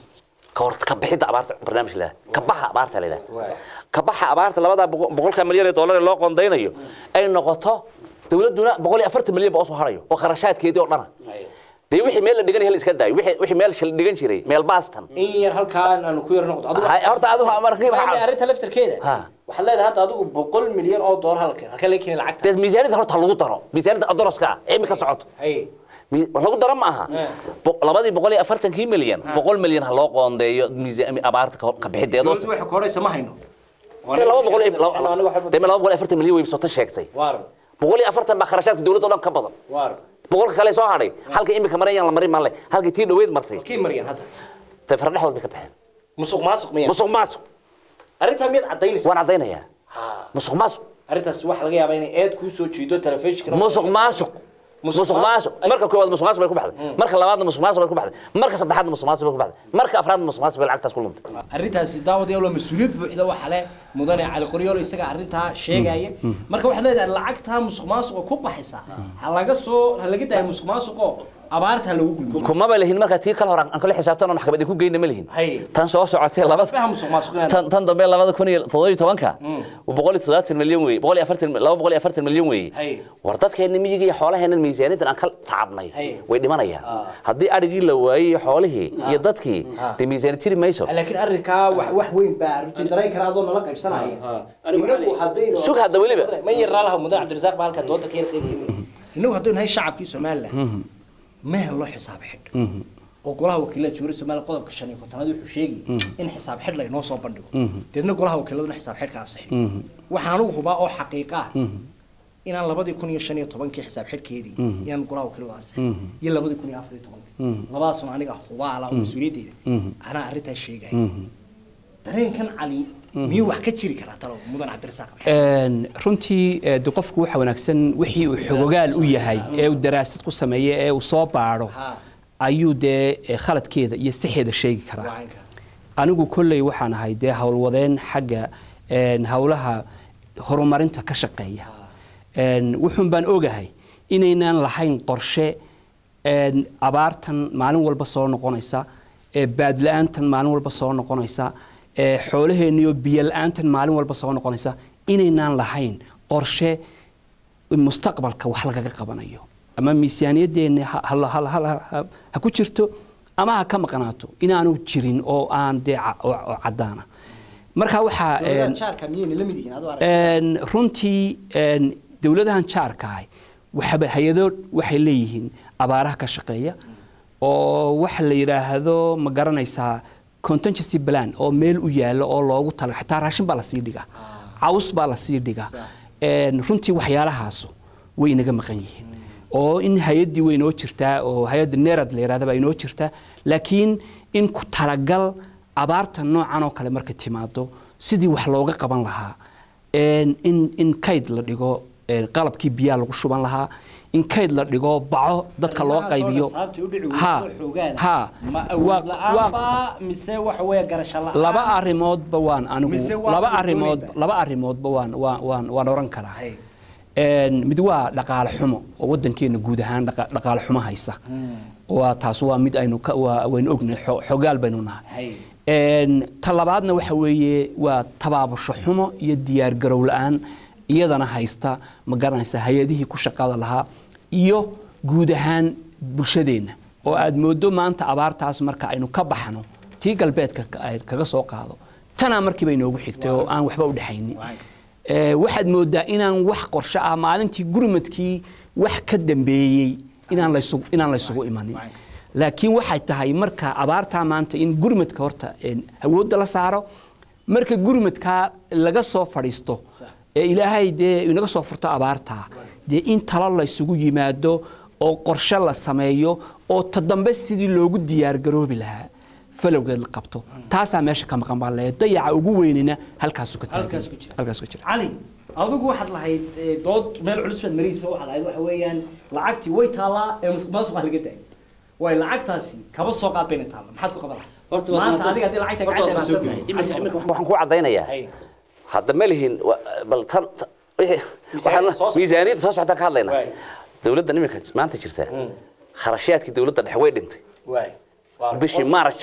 Speaker 4: ka hor ka bixidda abaarta barnaamij la ka baxa abaarta la yidhaha ka baxa abaarta labada boqol- boqolka milyan ee dollar ee loo qoondeynayo ay noqoto dowladduna boqol iyo afartan milyan ba usoo harayo oo kharashaadkeedii oo dhana dee wixii meel la dhigan hel iska daayo wixii wixii meel shil dhigan jiray meel baastan
Speaker 3: in yar halkaan aanu ku yar noqdo adigu
Speaker 4: Hay- horta adigu markii
Speaker 3: Waxay arrinta laftarkeeda
Speaker 4: Ha.
Speaker 3: waxaad leedahay hadda adigu boqol milyan oo doolar halkan halka laga keeni lacagta
Speaker 4: dee miisaaniyadda horta lagu daro miisaaniyadda adoroska ah ee imika socoto
Speaker 3: hay
Speaker 4: Mi- wax lagu daro ma aha Bo- labadii boqol iyo afartankii milyan boqol milyan ha loo qoondeeyo miisaan abaarta ka ka bixideedo
Speaker 3: dowladdu waxay ku horeysa ma hayno
Speaker 4: dee laba boqol iyo laba-
Speaker 3: Aniga waxba-
Speaker 4: dee laba boqol iyo afartan milyan way sota sheegtay
Speaker 3: waar
Speaker 4: boqol iyo afartan baa kharashaadka dowladda oo dhan ka badan
Speaker 3: waar
Speaker 4: boqolka kale soo hadhay halka imika marayaan la marin maale halkii tii dhaweyd martay
Speaker 3: kii maryan hadda
Speaker 4: tay fara dhexdood bay ka baxeen
Speaker 3: musuq maasuq miya
Speaker 4: musuq maasuq
Speaker 3: arrintaa miyaad cadaynaysa
Speaker 4: waan caddaynayaa musuq maasuq
Speaker 3: arrintaas waxa laga yaabaa inay eed kuu soo jiido telefishinka
Speaker 4: musuq maasuq musuq maasuq marka koowaad musuq maasuq bay ku baxday marka labaadna musuq maasuq bay ku baxday marka saddexaadna musuq maasuq bay ku baxday marka afraadna musuq maasuq bay lacagtaas ku luntay
Speaker 3: arrintaasi daawadayaal waa mas-uuliyad buuxda waxa leh mudane cali qoryoolo isaga arrintaa sheegaya marka waxaad leedahay lacagtaa musuq maasuqa ku baxaysa ha laga soo ha laga daayo musuq maasuqo abaarta ha lagu gulmiyo
Speaker 4: kumaba lihin marka tii kale hore aan kala xisaabtano maxkamad ku geyna ma lihin
Speaker 3: Hay.
Speaker 4: tan soo socotay labada
Speaker 3: faha musuq maasuq inaad
Speaker 4: tan tan dambe labada kun iyo toddoba iyo tobanka boqol iyo toddobaatan milyan weeye boqol iyo afartan laba boqol iyo afartan milyan weeye
Speaker 3: Hay.
Speaker 4: war dadkeena miyiga iyo xoolaheenan miisaaniyaddan aan ka tacabnay
Speaker 3: Hay.
Speaker 4: way dhimanayaan haddii adhigii la waayey iyo xoolihii iyo dadkii dee miisaaniyad tiri mayso
Speaker 3: laakiin arrinkaa wax wax weyn baa runtii dareen kara adoo nala qaybsanaya inagu haddaynu
Speaker 4: sug hadda weliba
Speaker 3: ma yaraa laha mudane cabdirasaaq baa halkaa dooda ka yar qeybiyey inagu haddaynu nahay shacabkii somaliland ma hello xisaab xidh oo golaha wakiilada jumhuuriyadda somaliland qodobka shan iyo kontonaad wuxuu sheegay in xisaab xidh laynoo soo bandhigo deedna golaha wakiiladuna xisaab xidhka ansixin waxaan anugu hubaa oo xaqiiqa ah inaan labadii kun iyo shan iyo tobankii xisaab xidhkeedii inaan golaha wakiiladu ansixin iyo labadii kun iyo afar iyo tobankii labadaasuna aniga hubaala oo mas-uuliyaddeeda anaa arrintaas sheegaya dareenkan cali miyuu wax ka jiri karaa talo mudan cabdirasaaq
Speaker 5: Een, runtii ee, de qofku waxa wanaagsan wixii uu xogogaal u yahay ee uu daraasad ku sameeyo ee uu soo baadho
Speaker 3: Ha.
Speaker 5: ayuu dee ee, khaladkeeda iyo sixeeda sheegi karaa
Speaker 3: Wacanka.
Speaker 5: anigu kolley waxaan ahay dee howlwadeen xagga een, howlaha horumarinta ka shaqeeya Een, wuxuun baan ogahay inaynaan lahayn qorshe een, abaartan maalin walba soo noqonaysa ee baadla-aantan maalin walba soo noqonaysa ee xoolaheenniyo biyo la-aantan maalin walba soo noqonaysa inaynaan lahayn qorshe mustaqbalka wax lagaga qabanayo ama miisaaniyadeenna ha- ha- ha- ha- ha- ha ku jirto ama ha ka maqnaato inaanu jirin oo aan dee ca- oo oo caddaana marka waxaa
Speaker 3: dowladaha
Speaker 5: een,
Speaker 3: jaarka miyayna la mid yihiin adoo arag
Speaker 5: een, runtii een, dowladahan jaarkaah waxaba hay-ado waxay leeyihiin abaaraha ka shaqeeya oo waxa la yidhaahdo ma garanaysaa contingency plan oo meel u yaalo oo loogu tala xitaa raashin baa lasii dhigaa caws baa lasii dhigaa Een, runtii waxyaalahaasu way inaga maqan yihiin oo in hay-addii way inoo jirtaa oo hay-adda nerad la yidhahda baa inoo jirtaa laakiin in ku talagal abaarta noocan oo kale markay timaado sidii wax looga qaban lahaa een, in in kayd la dhigo een, qalabkii biyaha lagu shuban lahaa in kayd la dhigo baco dadka loo qaybiyo ha ha
Speaker 3: ma
Speaker 5: waa-
Speaker 3: awood
Speaker 5: waa-
Speaker 3: la-aanba mise waxa weeye garasho la-aan
Speaker 5: laba arrimoodba waan anigu
Speaker 3: Mise waa
Speaker 5: laba
Speaker 3: kuwa
Speaker 5: arrimood
Speaker 3: doonayba?
Speaker 5: laba arrimoodba waan waan waan waan oran karaa
Speaker 3: Hay.
Speaker 5: Een, mid waa dhaqaale xumo oo wadankeena guud ahaan dhaqa- dhaqaale xumo haysa waa taas waa mid aynu ka waa waynu ognahay xo- xogaal baynu nahay
Speaker 3: Hay.
Speaker 5: Een, ta labaadna waxa weeye waa tabaabasho xumo iyo diyaar garow la-aan iyadana haysta ma garanaysa hay-adihii ku shaqada lahaa iyo guud ahaan bulshadeenna oo aad moodo maanta abaartaas marka aynu ka baxno tii galbeedka ka- ay kaga soo qaado tanaa markiiba inoogu xigtay oo aan waxba u dhexaynin Ee, waxaad moodaa inaan wax qorshe ah maalintii gurmadkii wax ka dambeeyey inaan laysugu inaan laysugu imanin laakiin waxay tahay marka abaartaa maanta in gurmadka horta een, awoodda la saaro marka gurmadkaa laga soo fadhiisto ee ilaahay dee inaga soo furto abaartaa dee in talo laysugu yimaado oo qorshe la sameeyo oo ta dambe sidii loogu diyaargaroobi lahaa falowgeed la qabto taasaa meesha ka maqan baa leeyahay dayaca ugu weynina halkaasu ka taagan
Speaker 3: Halkaas ku jira.
Speaker 5: halkaas ku jira
Speaker 3: cali adigu waxaad lahayd eh, dood meel culus baad mariisa waxaad lahayd waxa weeyaan lacagtii way taallaa ee musuqmaasuqa laga daayay way lacagtaasi kaba soo qaad bayna taalla maxaad ku qaban lahayd
Speaker 4: Horta waa
Speaker 3: maanta
Speaker 4: mahadsan-
Speaker 3: adiga haddii lacagta
Speaker 4: horta waa
Speaker 3: gacanta soo
Speaker 4: mahadsan tahay.
Speaker 3: gelin
Speaker 4: Iminka- iminka waxaan ku cadaynayaa
Speaker 3: Hay.
Speaker 4: hadda ma lihin wa- bal tan ta- wixii-
Speaker 3: Miisaaniyadda
Speaker 4: waxaan-
Speaker 3: soo socota.
Speaker 4: miisaaniyadda soo socotaan ka hadlaynaa
Speaker 3: Waay.
Speaker 4: dowladda iminka maanta jirta kharashaadkii dowladda dhexe way dhintay
Speaker 3: waay
Speaker 4: bishii March.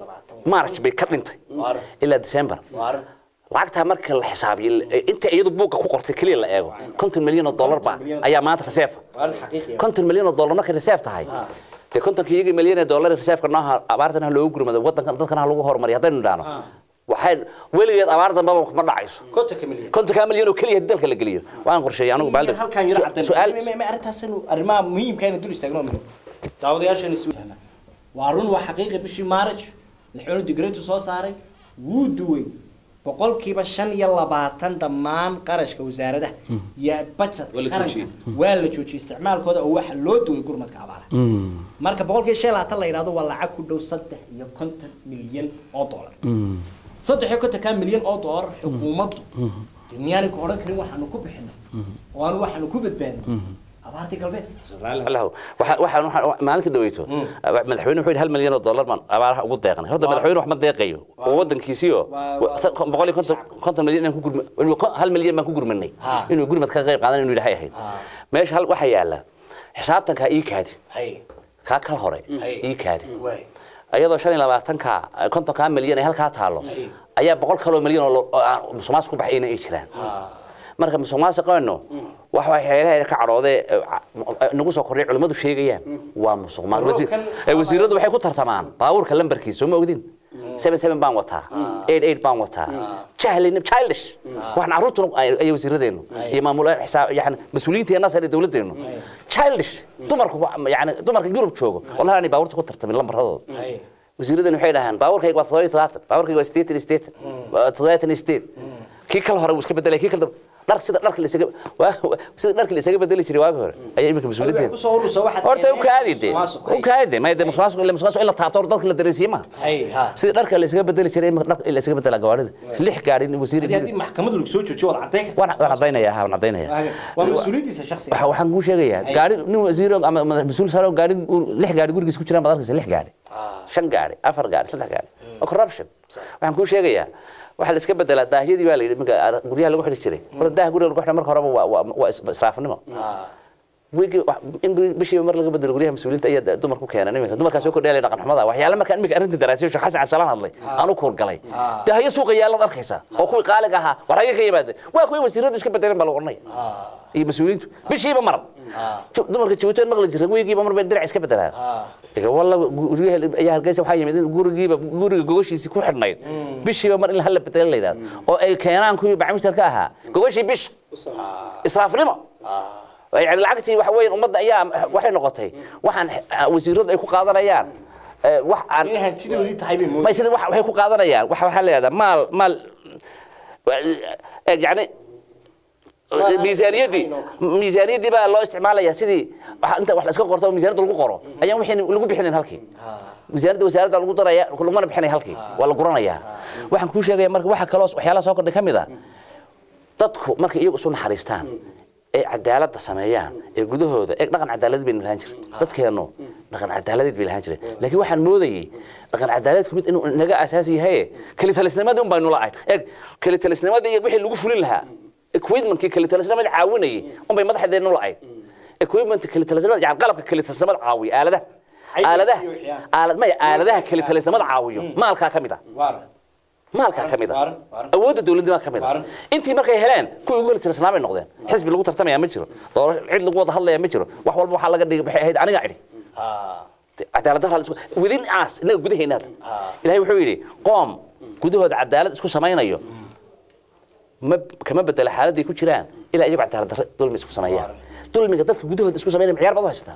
Speaker 4: march bay ka dhintay
Speaker 3: Waar.
Speaker 4: ilaa december lacagtaa marka la xisaabiyo inta iyadu buugga ku qortay keliya la eego konton milyan oo dollar ba ayaa maanta reserve konton milyan oo dollar markay reserve tahay dee kontonka iyagii milyan ee dollar reserve-ka nooha abaartan ha loogu gurmado wadankan dadkan ha lagu horumariyo haddaynu idhaahno waxay weligeed abaar dambaba ma dhacayso
Speaker 3: kontonka milyan
Speaker 4: kontonkaa milyan oo keliya dalka la geliyo waan qorsheeyay anigu baalda
Speaker 3: halkan yaro caddan
Speaker 4: su'aal
Speaker 3: ma arrintaas arrimaha muhiimka inaan dul istaagno muhiim daawadayaashana isu fahma waa run waa xaqiiqi bishii maaraj madaxweynuhu digreetu soo saaray wuu duway boqolkiiba shan iyo labaatan dhammaan qarashka wasaaradaha iyo budgetka
Speaker 4: Waa la
Speaker 3: qaranka
Speaker 4: joojiyey.
Speaker 3: waa la joojiyey isticmaalkooda oo waxa loo duway gurmadka abaara marka boqolkiiba shan iyo labaatan la yidhahdo waa lacag ku dhow saddex iyo konton milyan oo dollar saddex iyo kontonka milyan oo dollar xukuumaddu dee miyaanay ku odhan karin waxaanu ku bixinay oo aanu waxaanu ku badbaadinay abaartii galbeed
Speaker 4: lahu waxaan waxaan waxaan- maalinta dhaweyto madaxweyne wuxuu yidhi hal milyan oo dollar baan abaaraha ugu deeqnay horta madaxweyne wax ma deeqayo oo wadankiisiyo
Speaker 3: Waa- waa-
Speaker 4: boqol iyo konton konton milyan inaan ku gurma inuu ko- hal milyan baan ku gurmanay inuu gurmad ka qayb qaadan inuu ilaahay ahayd meesha hal waxaa yaala xisaabtankaa ii kaadi
Speaker 3: hay
Speaker 4: kaa kal hore
Speaker 3: Hay.
Speaker 4: ii kaadi
Speaker 3: waay
Speaker 4: iyadoo shan iyo labaatanka kontonkaa milyan ay halkaa taalo ayaa boqol kaloo milyan oo lo- oo aan musuqmaasuq ku baxayna ay jiraan marka musuqmaasuqeenu wax waxyaalaha ka cadhoodee nagu soo kordhay culimmadu sheegayaan waa musuqmaasuq wasiir
Speaker 3: Roobkan
Speaker 4: ee wasiiradu waxay ku tartamaan baabuurka lambarkiisa soo ma ogdin seven seven baan wataa eight eight baan wataa jahlin childish waxaan carruurtuna ay ay wasiiradeenu iyo maamul xisaab yani mas-uuliyiinteena sare dowladeenu childish dumarku wa- yani dumarka yurub joogo wallahi aanay baabuurta ku tartamin lambaradooda
Speaker 3: hay
Speaker 4: wasiiradan waxay dhahaan baabuurkayga waa toddoba iyo todobaatan baabuurkayga waa siddeetan iyo siddeetan waa toddobaatan iyo siddeed kii kale hore wuu iska bedelay kii kale dhar sida dharka la isaga waa- waa- sida dharka la isaga bedeli jiray waagi hore ayaa imika
Speaker 3: Waxay
Speaker 4: mas-uuliyadeeda
Speaker 3: ku soo urursa waxaad
Speaker 4: horta u kaadi de
Speaker 3: musuqmaasuq,
Speaker 4: u kaadi ma de musuqmaasuq ila musuqmaasuq ila taabto dadka la dareensiye ma
Speaker 3: hay ha
Speaker 4: sida dharka la isaga bedeli jiray imika dharka la isaga bedela gawaarida lix gaari wasiir
Speaker 3: haddii haddii maxkamadu lagu soo joojiyo waad caddayn
Speaker 4: waan
Speaker 3: kartaa
Speaker 4: waan cadaynayaa waan cadaynayaa
Speaker 3: waa mas-uuliyaddiisa shakhsiga
Speaker 4: waxa waxaan kuu sheegayaa gaari nin wasiir ama madax mas-uul sare oo gaari lix gaari gurigiisa ku jiraan baad arkaysa lix gaari shan gaari afar gaari saddex gaari waa corruption waxaan kuu sheegayaa waxaa la iska bedelaa daahyadii baa la yidhi marka guryaha lagu xidhi jiray horta daah guriga lagu xidha marka horeba waa waa waa is- israafnimo wigi in bishiiba mar laga bedelo guryaha mas-uuliyiinta ayaa dumar ku keenan iminka dumarkaa soo kordhaya dhaqan xumada waxyaale markaan iminka arrinta daraasiyo sheekh xasan cabsalaan hadlay aan u kuurgalay daahyo suuqa yaalaad arkaysa oo kuwii qaaliga ahaa war hagee ka yimaada waa kuwii wasiiradu iska bedeleen baa lagu odhanaya iyo mas-uuliyiintu bishiiba mar Ju- dumarka jabuutan maqli jirta wiigiiba mar bay dirac iska bedelaan iga walla guryaha ayaa hargeysa waxaa yimid in gurigiiba guriga gogoshiisii ku xidhnayd bishiiba mar in hala bedelo la yidhahdo oo ay keenaan kuwii bacmushtarka ahaa gogoshii bisha israafnimo يعني lacagtii waxa weeyaan ummadda ayaa waxay noqotay waxaan wasiiradu ay ku qaadanayaan ee, wax aan
Speaker 3: inay hantidoodii tahay bay
Speaker 4: ma
Speaker 3: moodayaan
Speaker 4: sida wax- waxay ku qaadanayaan waxa waxaa leedahay maal maal ee, yani miisaaniyaddii miisaaniyaddii baa loo isticmaalayaa sidii waxa inta wax la iska qorto oo miisaaniyadda lagu qoro ayaan wixii lagu bixinayn halkii miisaaniyadda wasaaradda lagu daraya lagumana bixinay halkii waa la guranayaa waxaan kuu sheegaya marka waxa kaloo waxyaalaha soo kordhay ka mid a dadku markay iyagu isu naxariistaan ee cadaaladda sameeyaan ee gudahooda ee dhaqan cadaalad baynu lahaan jiray dadkeennu dhaqan cadaaladeed bay lahaan jireen laakiin waxaan moodayey dhaqan cadaaladeedku mid inuu naga asaasi yahay kelitalisnimadii un baynu la'ahay eeg kelitalisnimadii iyo wixii lagu fulin lahaa equipmentkii kelitalisnimada caawinayay un bay madaxdeenu la'ayd equipment kelitalisnimada yani qalabka kelitalisnimada caawiya aaladaha
Speaker 3: Xayawaan
Speaker 4: aaladaha
Speaker 3: iyo wixii ah.
Speaker 4: aalad maya aaladaha kelitalisnimada caawiyo maalkaa ka mid ah
Speaker 3: waar
Speaker 4: maalkaa ka mid ah
Speaker 3: Waaran, waaran.
Speaker 4: awoodda dowladnima ka mid ah
Speaker 3: Waaran.
Speaker 4: intii markay heleen kuwii ugu helitirsanaa bay noqdeen xisbi lagu tartamaya ma jiro doorasho cid lagu wada hadlaya ma jiro wax walba waxaa laga dhigay waxay ahayd aniga idhi cadaalad darra la isku within us inaga gudaheenaada ilaahay wuxuu yidhi qoom gudahooda cadaalad isku samaynayo ma kama bedela xaaladday ku jiraan ilaa iyagu cadaalad darre dulmi isku sameeyaan dulmiga dadka gudahooda isku samaynaya ciyaar baad u haystaa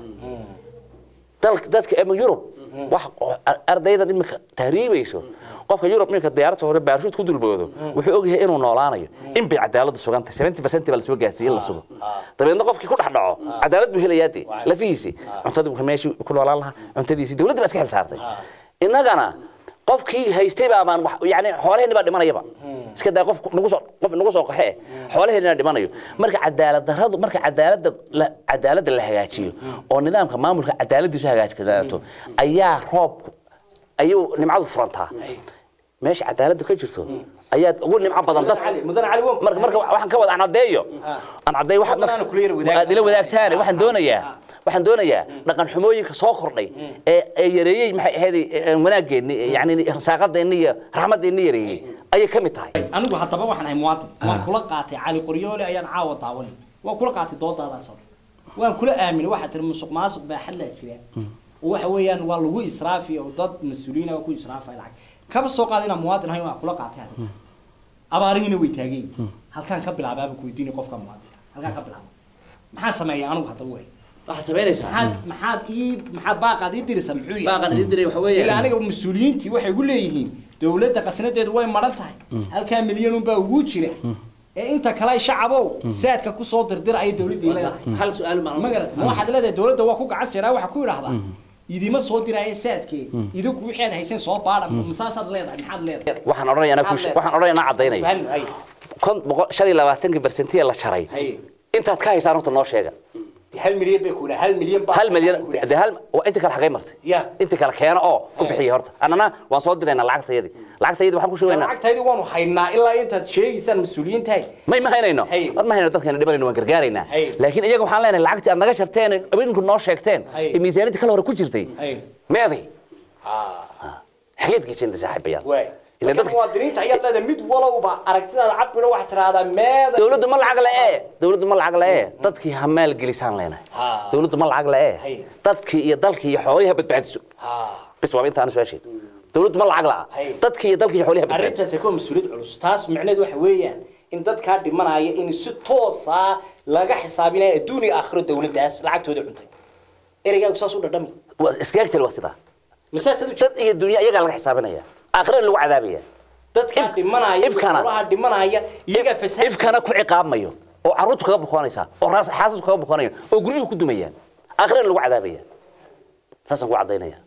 Speaker 4: dalka dadka ama yurub wax ardaydan iminka tahriibayso qofka yurub iminka diyaaradda hore baarshuud ku dulboodo wuxuu ogyahay inuu noolaanayo in bay cadaaladdu sugantay seventy percent baa lasoo gaarsiiyey in la sugo dabeedna qofkii ku dhex dhaco cadaalad buu helayaa dee lafihiisii cuntadii wuxuu meeshii ku noolaan lahaa cuntadiisii dowladda baa iska xil saartay innagana qofkii haystay baa baan yani xoolaheenni baa dhimanayaba iska daa qof nagu soo qof nagu soo qaxe xoolaheenni baa dhimanayo marka cadaalad darradu marka cadaaladda la cadaaladda la hagaajiyo oo nidaamka maamulka cadaaladdiisu hagaajinaato ayaa roobku ayuu nimcadu furantaa meesha cadaaladdu ka jirto ayaad ugu nimco badan dadka
Speaker 3: mudane cali waan
Speaker 4: marka marka waxaan ka wada aan caddeeyo aan caddeeyo waxa
Speaker 3: Waddan aanu kula yara wadaag-
Speaker 4: aad ila wadaagtaane waxaan doonayaa waxaan doonayaa dhaqan xumooyinka soo kordhay ee ee yareeyey maxay ahayd wanaaggeeni yani rasaaqadeenni iyo raxmadeenni yareeyey ayay ka mid tahay
Speaker 3: anigu haddaba waxaan ahay muwaadin waan kula qaatay cali qoryoole ayaan caawa daawanay waan kula qaatay dooddaadaas oo dhan waan kula aaminay waxaa tiri musuq maasuq baa xallaa jira oo waxa weeyaan waa lagu israafi oo dad mas-uuliyiin ah ku israafaya lacag kaba soo qaada inaan muwaadin ahay waan kula qaatay hadda abaarihiina way taagan yihiin halkaan ka bilaabaaba ku weydiinay qofka muwaadinka halkaan ka bilaaba maxaa sameeya anigu haddaba wey
Speaker 4: waxaad samaynaysaa
Speaker 3: maxaad maxaad ii maxaad baaqaad ii dirisa muxuu yahay
Speaker 4: baaqan idin diray waxa
Speaker 3: ilaa
Speaker 4: weeyaan
Speaker 3: aniga mas-uuliyiintii waxay gu leeyihiin dowladda qasnadeedu way maran tahay halkaa milyan unbaa ugu jira ee inta kale ay shacabow saadka kusoo dirdira ayay dowladdii leedahay
Speaker 4: hal su-aal ma
Speaker 3: ma garata ma waxaad leedahay dowladda waa ku gacan siraa waxaa ku idhaahdaa idima soo diraayo saadkee idinku wixii aad hayseen soo baadha masaasaad leedahay maxaad leedahay
Speaker 4: waxaan odhanaya anaa ku waxaan odhanaya anaa caddaynaya
Speaker 3: Fahmi, ay.
Speaker 4: kon boqol shan iyo labaatankii barsentii la jaray
Speaker 3: Hay.
Speaker 4: intaad ka haysaan horta noo sheega
Speaker 3: hal milyan bay ku idhaha hal milyan baa
Speaker 4: hal milyan de hal waa inta kale xagay martay
Speaker 3: Ya.
Speaker 4: inta kale keena oo ku bixiya horta annana waan soo diraynaa lacagtayadii lacagtayadii waxaan ku shubaynaa
Speaker 3: lacagtaydii waanu haynaa ilaa intaad sheegaysaan mas-uuliyiintahay
Speaker 4: may ma haynayno
Speaker 3: Hay.
Speaker 4: war ma hayno dadkeena dhibanayno waan gargaaraynaa
Speaker 3: Hay.
Speaker 4: laakiin iyaga waxaan leenahay lacagtii aad naga sharteen abinku noo sheegteen
Speaker 3: Hay.
Speaker 4: ee miisaaniyadii kale hore ku jirtay
Speaker 3: Hay.
Speaker 4: meeday xageedkiisa inta saaxiibayaal
Speaker 3: waay
Speaker 4: Ilaa
Speaker 3: dadka
Speaker 4: dadka-
Speaker 3: muwaadiniinta ayaad leedahay mid walowba aragtidaada cabiro waxaad tiraahdaa meeda
Speaker 4: dowladdu ma lacag la'ee dowladdu ma lacag la'ee dadkii ha maal gelisaan leenahay
Speaker 3: Ha.
Speaker 4: dowladdu ma lacag
Speaker 3: Hay.
Speaker 4: la'ee dadkii iyo dalkii iyo xoolihii ha badbaadiso bis waa intaan su-aasheed dowladdu ma lacag la'a
Speaker 3: Hay.
Speaker 4: dadkii iyo dalkii iyo xoolihii ha badbaadiso
Speaker 3: arrintaasi waa mas-uuliyad culus taas micneheed waxa weeyaan in dadkaa dhimanaya in si toosa laga xisaabinayo adduun iyo aakhiro dowladdaas lacagtooda cuntay ereygaagu saas u dhadhami
Speaker 4: waa iskaagtel waa sidaa
Speaker 3: masaasad u
Speaker 4: dad iyo dunya iyagaa laga xisaabinaya aakhirana lagu cadaabaya
Speaker 3: dadkaa
Speaker 4: if-
Speaker 3: dhimanaya
Speaker 4: ifkana-
Speaker 3: xoolaha dhimanaya iyagaa fasaad
Speaker 4: ifkana ku ciqaabmayo oo carruurtu kaga bukoonaysaa oo raas- xaasasku kaga bukoonayaan oo guryuhu ku dumayaan aakhirana lagu cadaabaya saasaan ku caddaynaya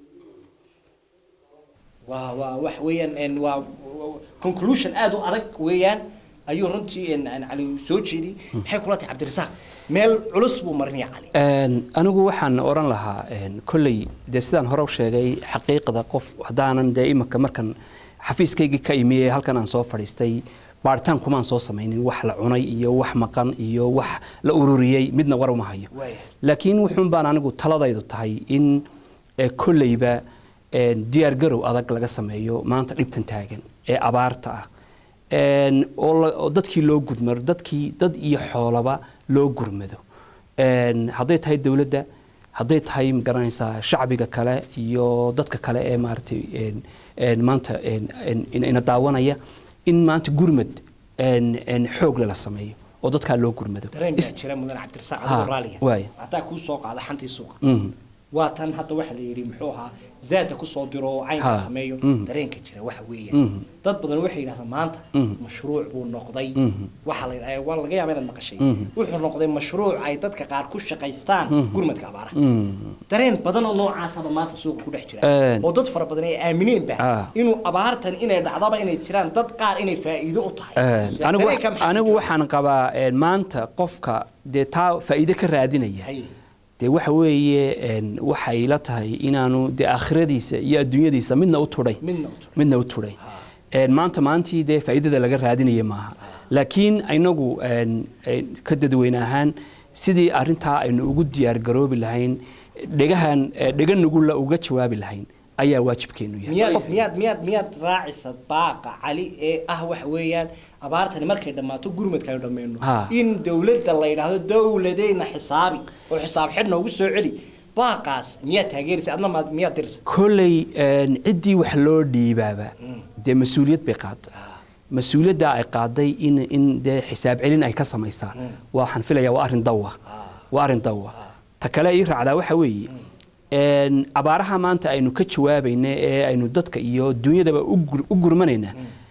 Speaker 3: waa waa wax weeyaan en waa waa- conclusion aad u adag weeyaan ayuu runtii en en cali soo jeediyey maxay kula tahay cabdirasaaq meel culus buu marinaya cali
Speaker 5: Een, anigu waxaan oran lahaa een, kolley dee sidaan hore u sheegay xaqiiqda qof haddaanan dee imika markan xafiiskaygii ka imiyey halkan aan soo fadhiistay baaritaan kumaan soo samaynin wax la cunay iyo wax maqan iyo wax la ururiyey midna war uma hayo
Speaker 3: Waaya.
Speaker 5: laakiin wuxuun baan anigu taladaydu tahay in eh, kolleyba een, diyaargarow adag laga sameeyo maanta dhibtan taagan ee abaarta ah Een, oo la- oo dadkii loo gudmaro dadkii dad iyo xoolaba loo gurmado Een, hadday tahay dowladda hadday tahay magaranaysaa shacbiga kale iyo dadka kale ee maaragtay een, een, maanta een, een, ina ina daawanaya in maanta gurmad een, een, xoog lala sameeyo oo dadkaa loo gurmado
Speaker 3: dareen
Speaker 5: Is-
Speaker 3: baa jira mudan cabdirasaaq
Speaker 5: Ha,
Speaker 3: adigoo raaliya
Speaker 5: waaya.
Speaker 3: hataa kuu soo qaada xantii suuqa
Speaker 5: Mhm.
Speaker 3: waa tan hadda waxa la yidhi muxuu ahaa zaada kusoo diro oo caynka
Speaker 5: Ha,
Speaker 3: sameeyo
Speaker 5: mhm.
Speaker 3: dareenka jira waxa weeyaan
Speaker 5: Mhm.
Speaker 3: dad badan waxay yidhahdaan maanta
Speaker 5: Mhm.
Speaker 3: mashruuc buu noqday
Speaker 5: Mhm.
Speaker 3: waxa la yidhahdaa waa laga yaabaa inaad maqashay
Speaker 5: Mhm.
Speaker 3: wuxuu noqday mashruuc ay dadka qaar ku shaqaystaan gurmadka abaaraha
Speaker 5: Mhm.
Speaker 3: dareen badan oo noocaasaba maanta suuqa ku dhex jira
Speaker 5: Een.
Speaker 3: oo dad fara badan ay aamineenba
Speaker 5: Ah.
Speaker 3: inuu abaartan inay dhacdaba inay jiraan dad qaar inay faa'iido u tahay
Speaker 5: Een, anigu
Speaker 3: Dareenka maxaa
Speaker 5: anigu
Speaker 3: jira?
Speaker 5: waxaan qabaa een, maanta qofka dee taa faa'iido ka raadinaya
Speaker 3: Hay.
Speaker 5: dee waxa weeye een, waxay la tahay inaanu dee aakhiradiisa iyo adduunyadiisa midna u tudhay
Speaker 3: Midna u tudhay.
Speaker 5: midna u tudhay Een, maanta maantii dee faa'iidada laga raadinaya maaha laakiin inagu een, een, ka dadweyne ahaan sidii arrintaa aynu ugu diyaar garoobi lahayn dhegahan eh, dhega nugula uga jawaabi lahayn ayaa waajibkeenu yahay
Speaker 3: miyaad miyaad miyaad miyaad raacisa baaqa cali ee ah waxa weeyaan abaartani markay dhammaato gurmadka aynu dhammayno
Speaker 5: Ha.
Speaker 3: in dowladda la yidhaahdo dowladeyna xisaabi oo xisaab xidh noogu soo celi baaqaas miyaad taageeraysa adna maad miyaad diraysa
Speaker 5: kolley een, ciddii wax loo dhiibaaba dee mas-uuliyad bay qaaday mas-uuliyadda ay qaaday in in dee xisaab celin ay ka samaysaa waxaan filayaa waa arrin dawa waa arrin dawa ta kale ii raacdaa waxa weeye een, abaaraha maanta aynu ka jawaabayna ee aynu dadka iyo dunyadaba u gur- u gurmanayna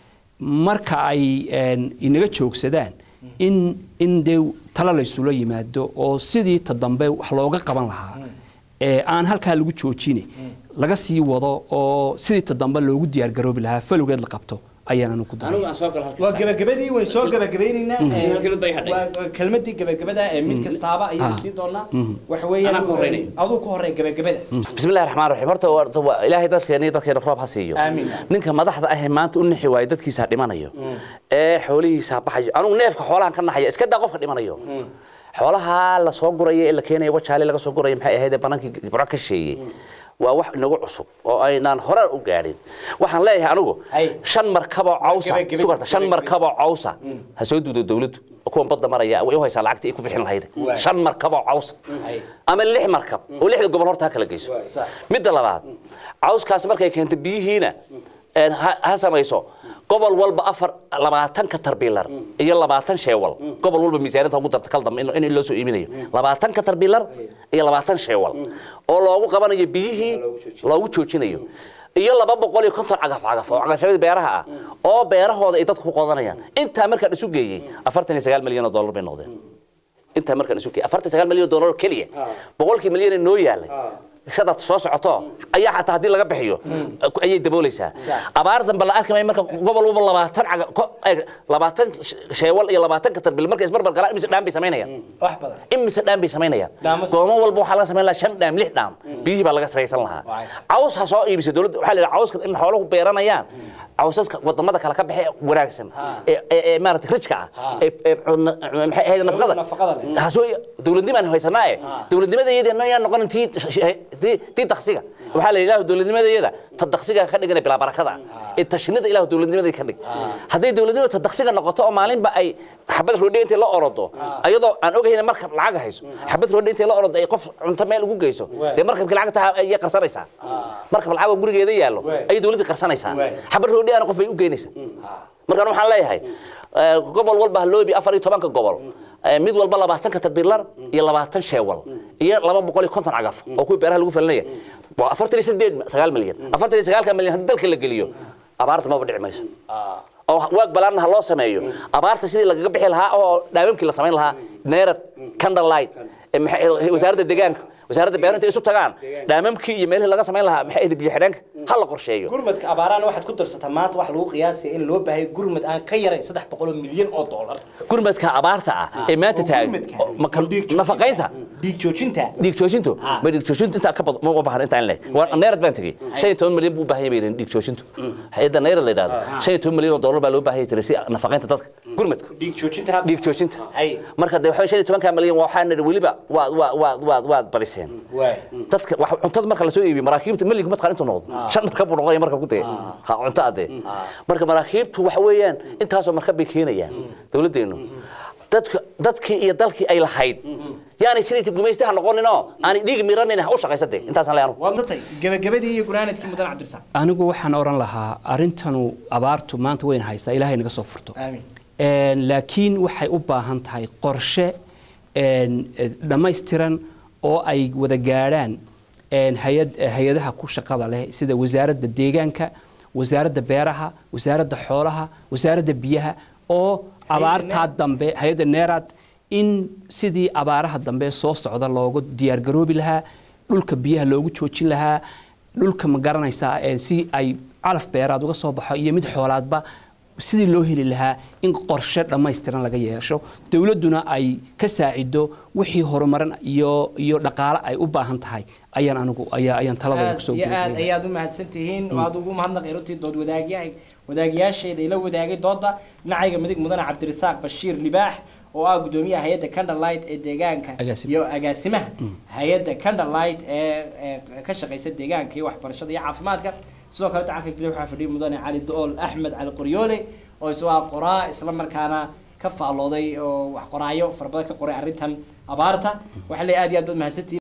Speaker 5: marka ay een, inaga joogsadaan in in dee talo laysula yimaado oo sidii ta dambe wax looga qaban lahaa ee aan halkaa lagu joojine laga sii wado oo sidii ta dambe loogu diyaargaroobi lahaa falowgeed la qabto ayaan anu ku daray
Speaker 4: anigu aan soo galo halkiisa.
Speaker 3: waa gabagabadii wayn soo gabagabaynaynaa ee,
Speaker 4: Halkii day hadhay.
Speaker 3: waa- waa kelmadii gabagabada ee mid kastaaba ayaynu
Speaker 5: Ah.
Speaker 3: siin doonaa waxa weeyaan
Speaker 4: Anaa ku horreynay.
Speaker 3: aduu ku horey gabagabada
Speaker 4: بسم الله الرحمن الرحيم horta waa waa ilaahay dadkeena iyo dadkeena roob ha siiyo
Speaker 3: Amiin.
Speaker 4: ninka madaxda ah ee maanta u nixi waayay dadkiisa dhimanayo ee xoolihiisa baxayo anigu neefka xoolahan ka naxaya iska daa qofka dhimanayo xoolaha la soo guraya ee la keenayo wajaale laga soo guraya maxay ahayd ee banaankii burco ka sheeyey waa wax inagu cusub oo aynaan hore u gaadhin waxaan leeyahay anigu
Speaker 3: Hay.
Speaker 4: shan markaboo cawsa
Speaker 3: Gabagabadii,
Speaker 4: sugarta shan
Speaker 3: gabagabadii.
Speaker 4: markaboo cawsa ha soo duudo dawladdu kuwan badda maraya way u haysaa lacagta ay ku bixin lahayd
Speaker 3: Waay.
Speaker 4: shan markaboo cawsa
Speaker 3: Hay.
Speaker 4: ama lix markab oo lixda gobol horta ha kala geyso
Speaker 3: Waay, sax.
Speaker 4: midda labaad cawskaas markay keento biyihiina een, ha ha samayso gobol walba afar labaatanka tarbiilar iyo labaatan sheewal gobol walba miisaaniyadda ugu darta kal dambe in in loo soo iibinayo labaatanka tarbiilar iyo labaatan sheewal oo loogu qabanayo biyihii loogu joojinayo iyo laba boqol iyo konton cagaf cagaf oo cagafyada beeraha ah oo beerahooda ay dadku ku qodanayaan intaa markaan isu geeyey afartan iyo sagaal milyan oo dollar bay noqdeen intaa markaan isu geeyey afartan iyo sagaal milyan oo dollar oo keliya boqolkii milyan ee noo yaalay shadaad soo socoto ayaa xataa haddii laga bixiyo ayay daboolaysaa abaar dambe la arki maayo marka gobol walba labaatan caga ko- ay, labaatan sheewal iyo labaatanka tarbil markay isbarbar galaan imise dhaan bay samaynayaan
Speaker 3: wax badan
Speaker 4: imise dhaan bay samaynayaan
Speaker 3: Dhaamo-
Speaker 4: goomo walba waxaa laga samayn lahaa shan dhaam lix dhaam biyihii baa laga samaysan lahaa
Speaker 3: Waay.
Speaker 4: caws ha soo iibisa dowladda waxaa la yidhaha cawska in xooluhu beeranayaan cawsaska wadamada kale ka baxe wanaagsan ee ee- ee maarata rijka ah ee ee cunna- maxay ahayd nafaqada
Speaker 3: nafaqada leh.
Speaker 4: ha soo dowladnimaan haysanaa ee dowladnimada iyada ma ayaan noqonin tii tii tii daksiga waxaa la yidhaha dowladnimada iyada ta daksiga ka dhigana bilaa barakada ee tashinada ilahu dowladnimada ka dhig hadday dowladnimada ta daksiga noqoto oo maalinba ay xabad roodhi intay la orodo ayadoo aan ogayn markab lacag hayso xabad roodhi intay la orodo ay qof cunto meel ugu geyso dee markabkii lacagta ayay qarsanaysaa markab lacag oo gurigeeda yaallo ayay dowladda qarsanaysaa xabad roodhi ana qof bay u geynaysaa markaan waxaan leeyahay eh, gobol walba haloobi afar iyo tobanka gobol eh, mid walba labaatanka tarbiilar iyo labaatan sheewal iyo laba boqol iyo konton cagaf oo kuwii beeraha lagu falinaya waa afartan iyo sideed sagaal milyan afartan iyo sagaalka milyan haddii dalka la geliyo abaarta maba dhici mayso oo waag balaarna ha loo sameeyo abaarta sidii lagaga bixi lahaa oo dhaawamkii la samayn lahaa neerad candlelight eh, maxay- wasaaradda deegaanka wasaaradda beero intay isu tagaan dhaamamkii iyo meelihii laga samayn lahaa maxay ahayd biyo xidheenka ha la qorsheeyo
Speaker 3: gurmadka abaaraan waxaad ku darsataa maanta wax lagu qiyaasaya in loo baahay gurmad aan ka yarayn saddex boqol oo milyan oo dollar
Speaker 4: gurmadka abaarta ah ee maanta
Speaker 3: oo
Speaker 4: taagan
Speaker 3: gurmadka,
Speaker 4: oo ma kal-
Speaker 3: oo dhiig joojinta.
Speaker 4: nafaqaynta
Speaker 3: dhiig joojinta
Speaker 4: dhiig joojintu
Speaker 3: Ah.
Speaker 4: ma dhiig joojintu intaa ka badan ma u baahan intaan leeg waa neerad baan tegey shan iyo toban milyan buu u baahan yahay dhiig joojintu hay-adda neerad la yidhahdo shan iyo toban milyan oo dollar baa loo baahan yahay si nafaqaynta dadka gurmadku
Speaker 3: dhiig joojinta
Speaker 4: dhiig joojinta
Speaker 3: hay
Speaker 4: marka de waxa shan iyo tobanka milyan waxaa nidhi weliba waad waad waad waad waad badiseen
Speaker 3: waay
Speaker 4: dadka wax cuntada marka la soo iibiyo maraakiibta milyanka mataqaan intuu noqdo shan markab buu noqonaya markab ku dee ha cunto adee marka maraakiibtu waxa weeyaan intaasoo markab bay keenayaan dowladdeenu dadka dadkii iyo dalkii ay lahayd yaanay sidii gumaystaha noqoninoo aanay dhiig miranin ha u shaqaysatee intaasaan leeyahay
Speaker 3: waa datay gabagabadii iyo gunaanadkii mudan cabdirasaaq
Speaker 5: anigu waxaan oran lahaa arintanu abaartu maanta weyn haysaa ilaahay naga soo furto
Speaker 3: aamin
Speaker 5: Een, laakiin waxay u baahan tahay qorshe een, eh, dhammaystiran oo ay wada gaadhaan een, hay-ad- eh, hay-adaha ku shaqada leh sida wasaaradda deegaanka wasaaradda beeraha wasaaradda xoolaha wasaaradda biyaha oo abaartaa dambe hay-adda neeraad in sidii abaaraha dambe soo socda loogu diyaargaroobi lahaa dhulka biyaha loogu joojin lahaa dhulka ma garanaysaa ee si ay calaf beeraad uga soo baxo iyo mid xoolaadba sidii loo heli lahaa in qorshe dhammaystiran laga yeesho dowladduna ay ka saacido wixii horumarin iyo iyo dhaqaale ay u baahan tahay ayaan anigu ayaa ayaan taladooda
Speaker 3: aad
Speaker 5: kusoo
Speaker 3: iyo aad
Speaker 5: gudbinaya.
Speaker 3: ayaad u mahadsan tihiin waad ugu mahadnaqay runtii dood wadaagyahay wadaagayaasheeda ila wadaagay dooda dhinacayga midig mudane cabdirasaaq bashiir libaax oo ah gudoomiyaha hay-adda candlelight ee deegaanka
Speaker 5: Agaasimo.
Speaker 3: iyo agaasimaha hay-adda candlelight ee ee ka shaqaysa deegaanka iyo waxbarashada iyo caafimaadka sidoo kale tacanka gudoomiya waxaa fadhiya mudane cali dool axmed cali qoryoole oo isagoo ah qoraa isla markaana ka faallooday oo wax qoraayo fara badan ka qoray arrintan abaarta waxaa leeyahay aad iyo aad baad mahadsantihiin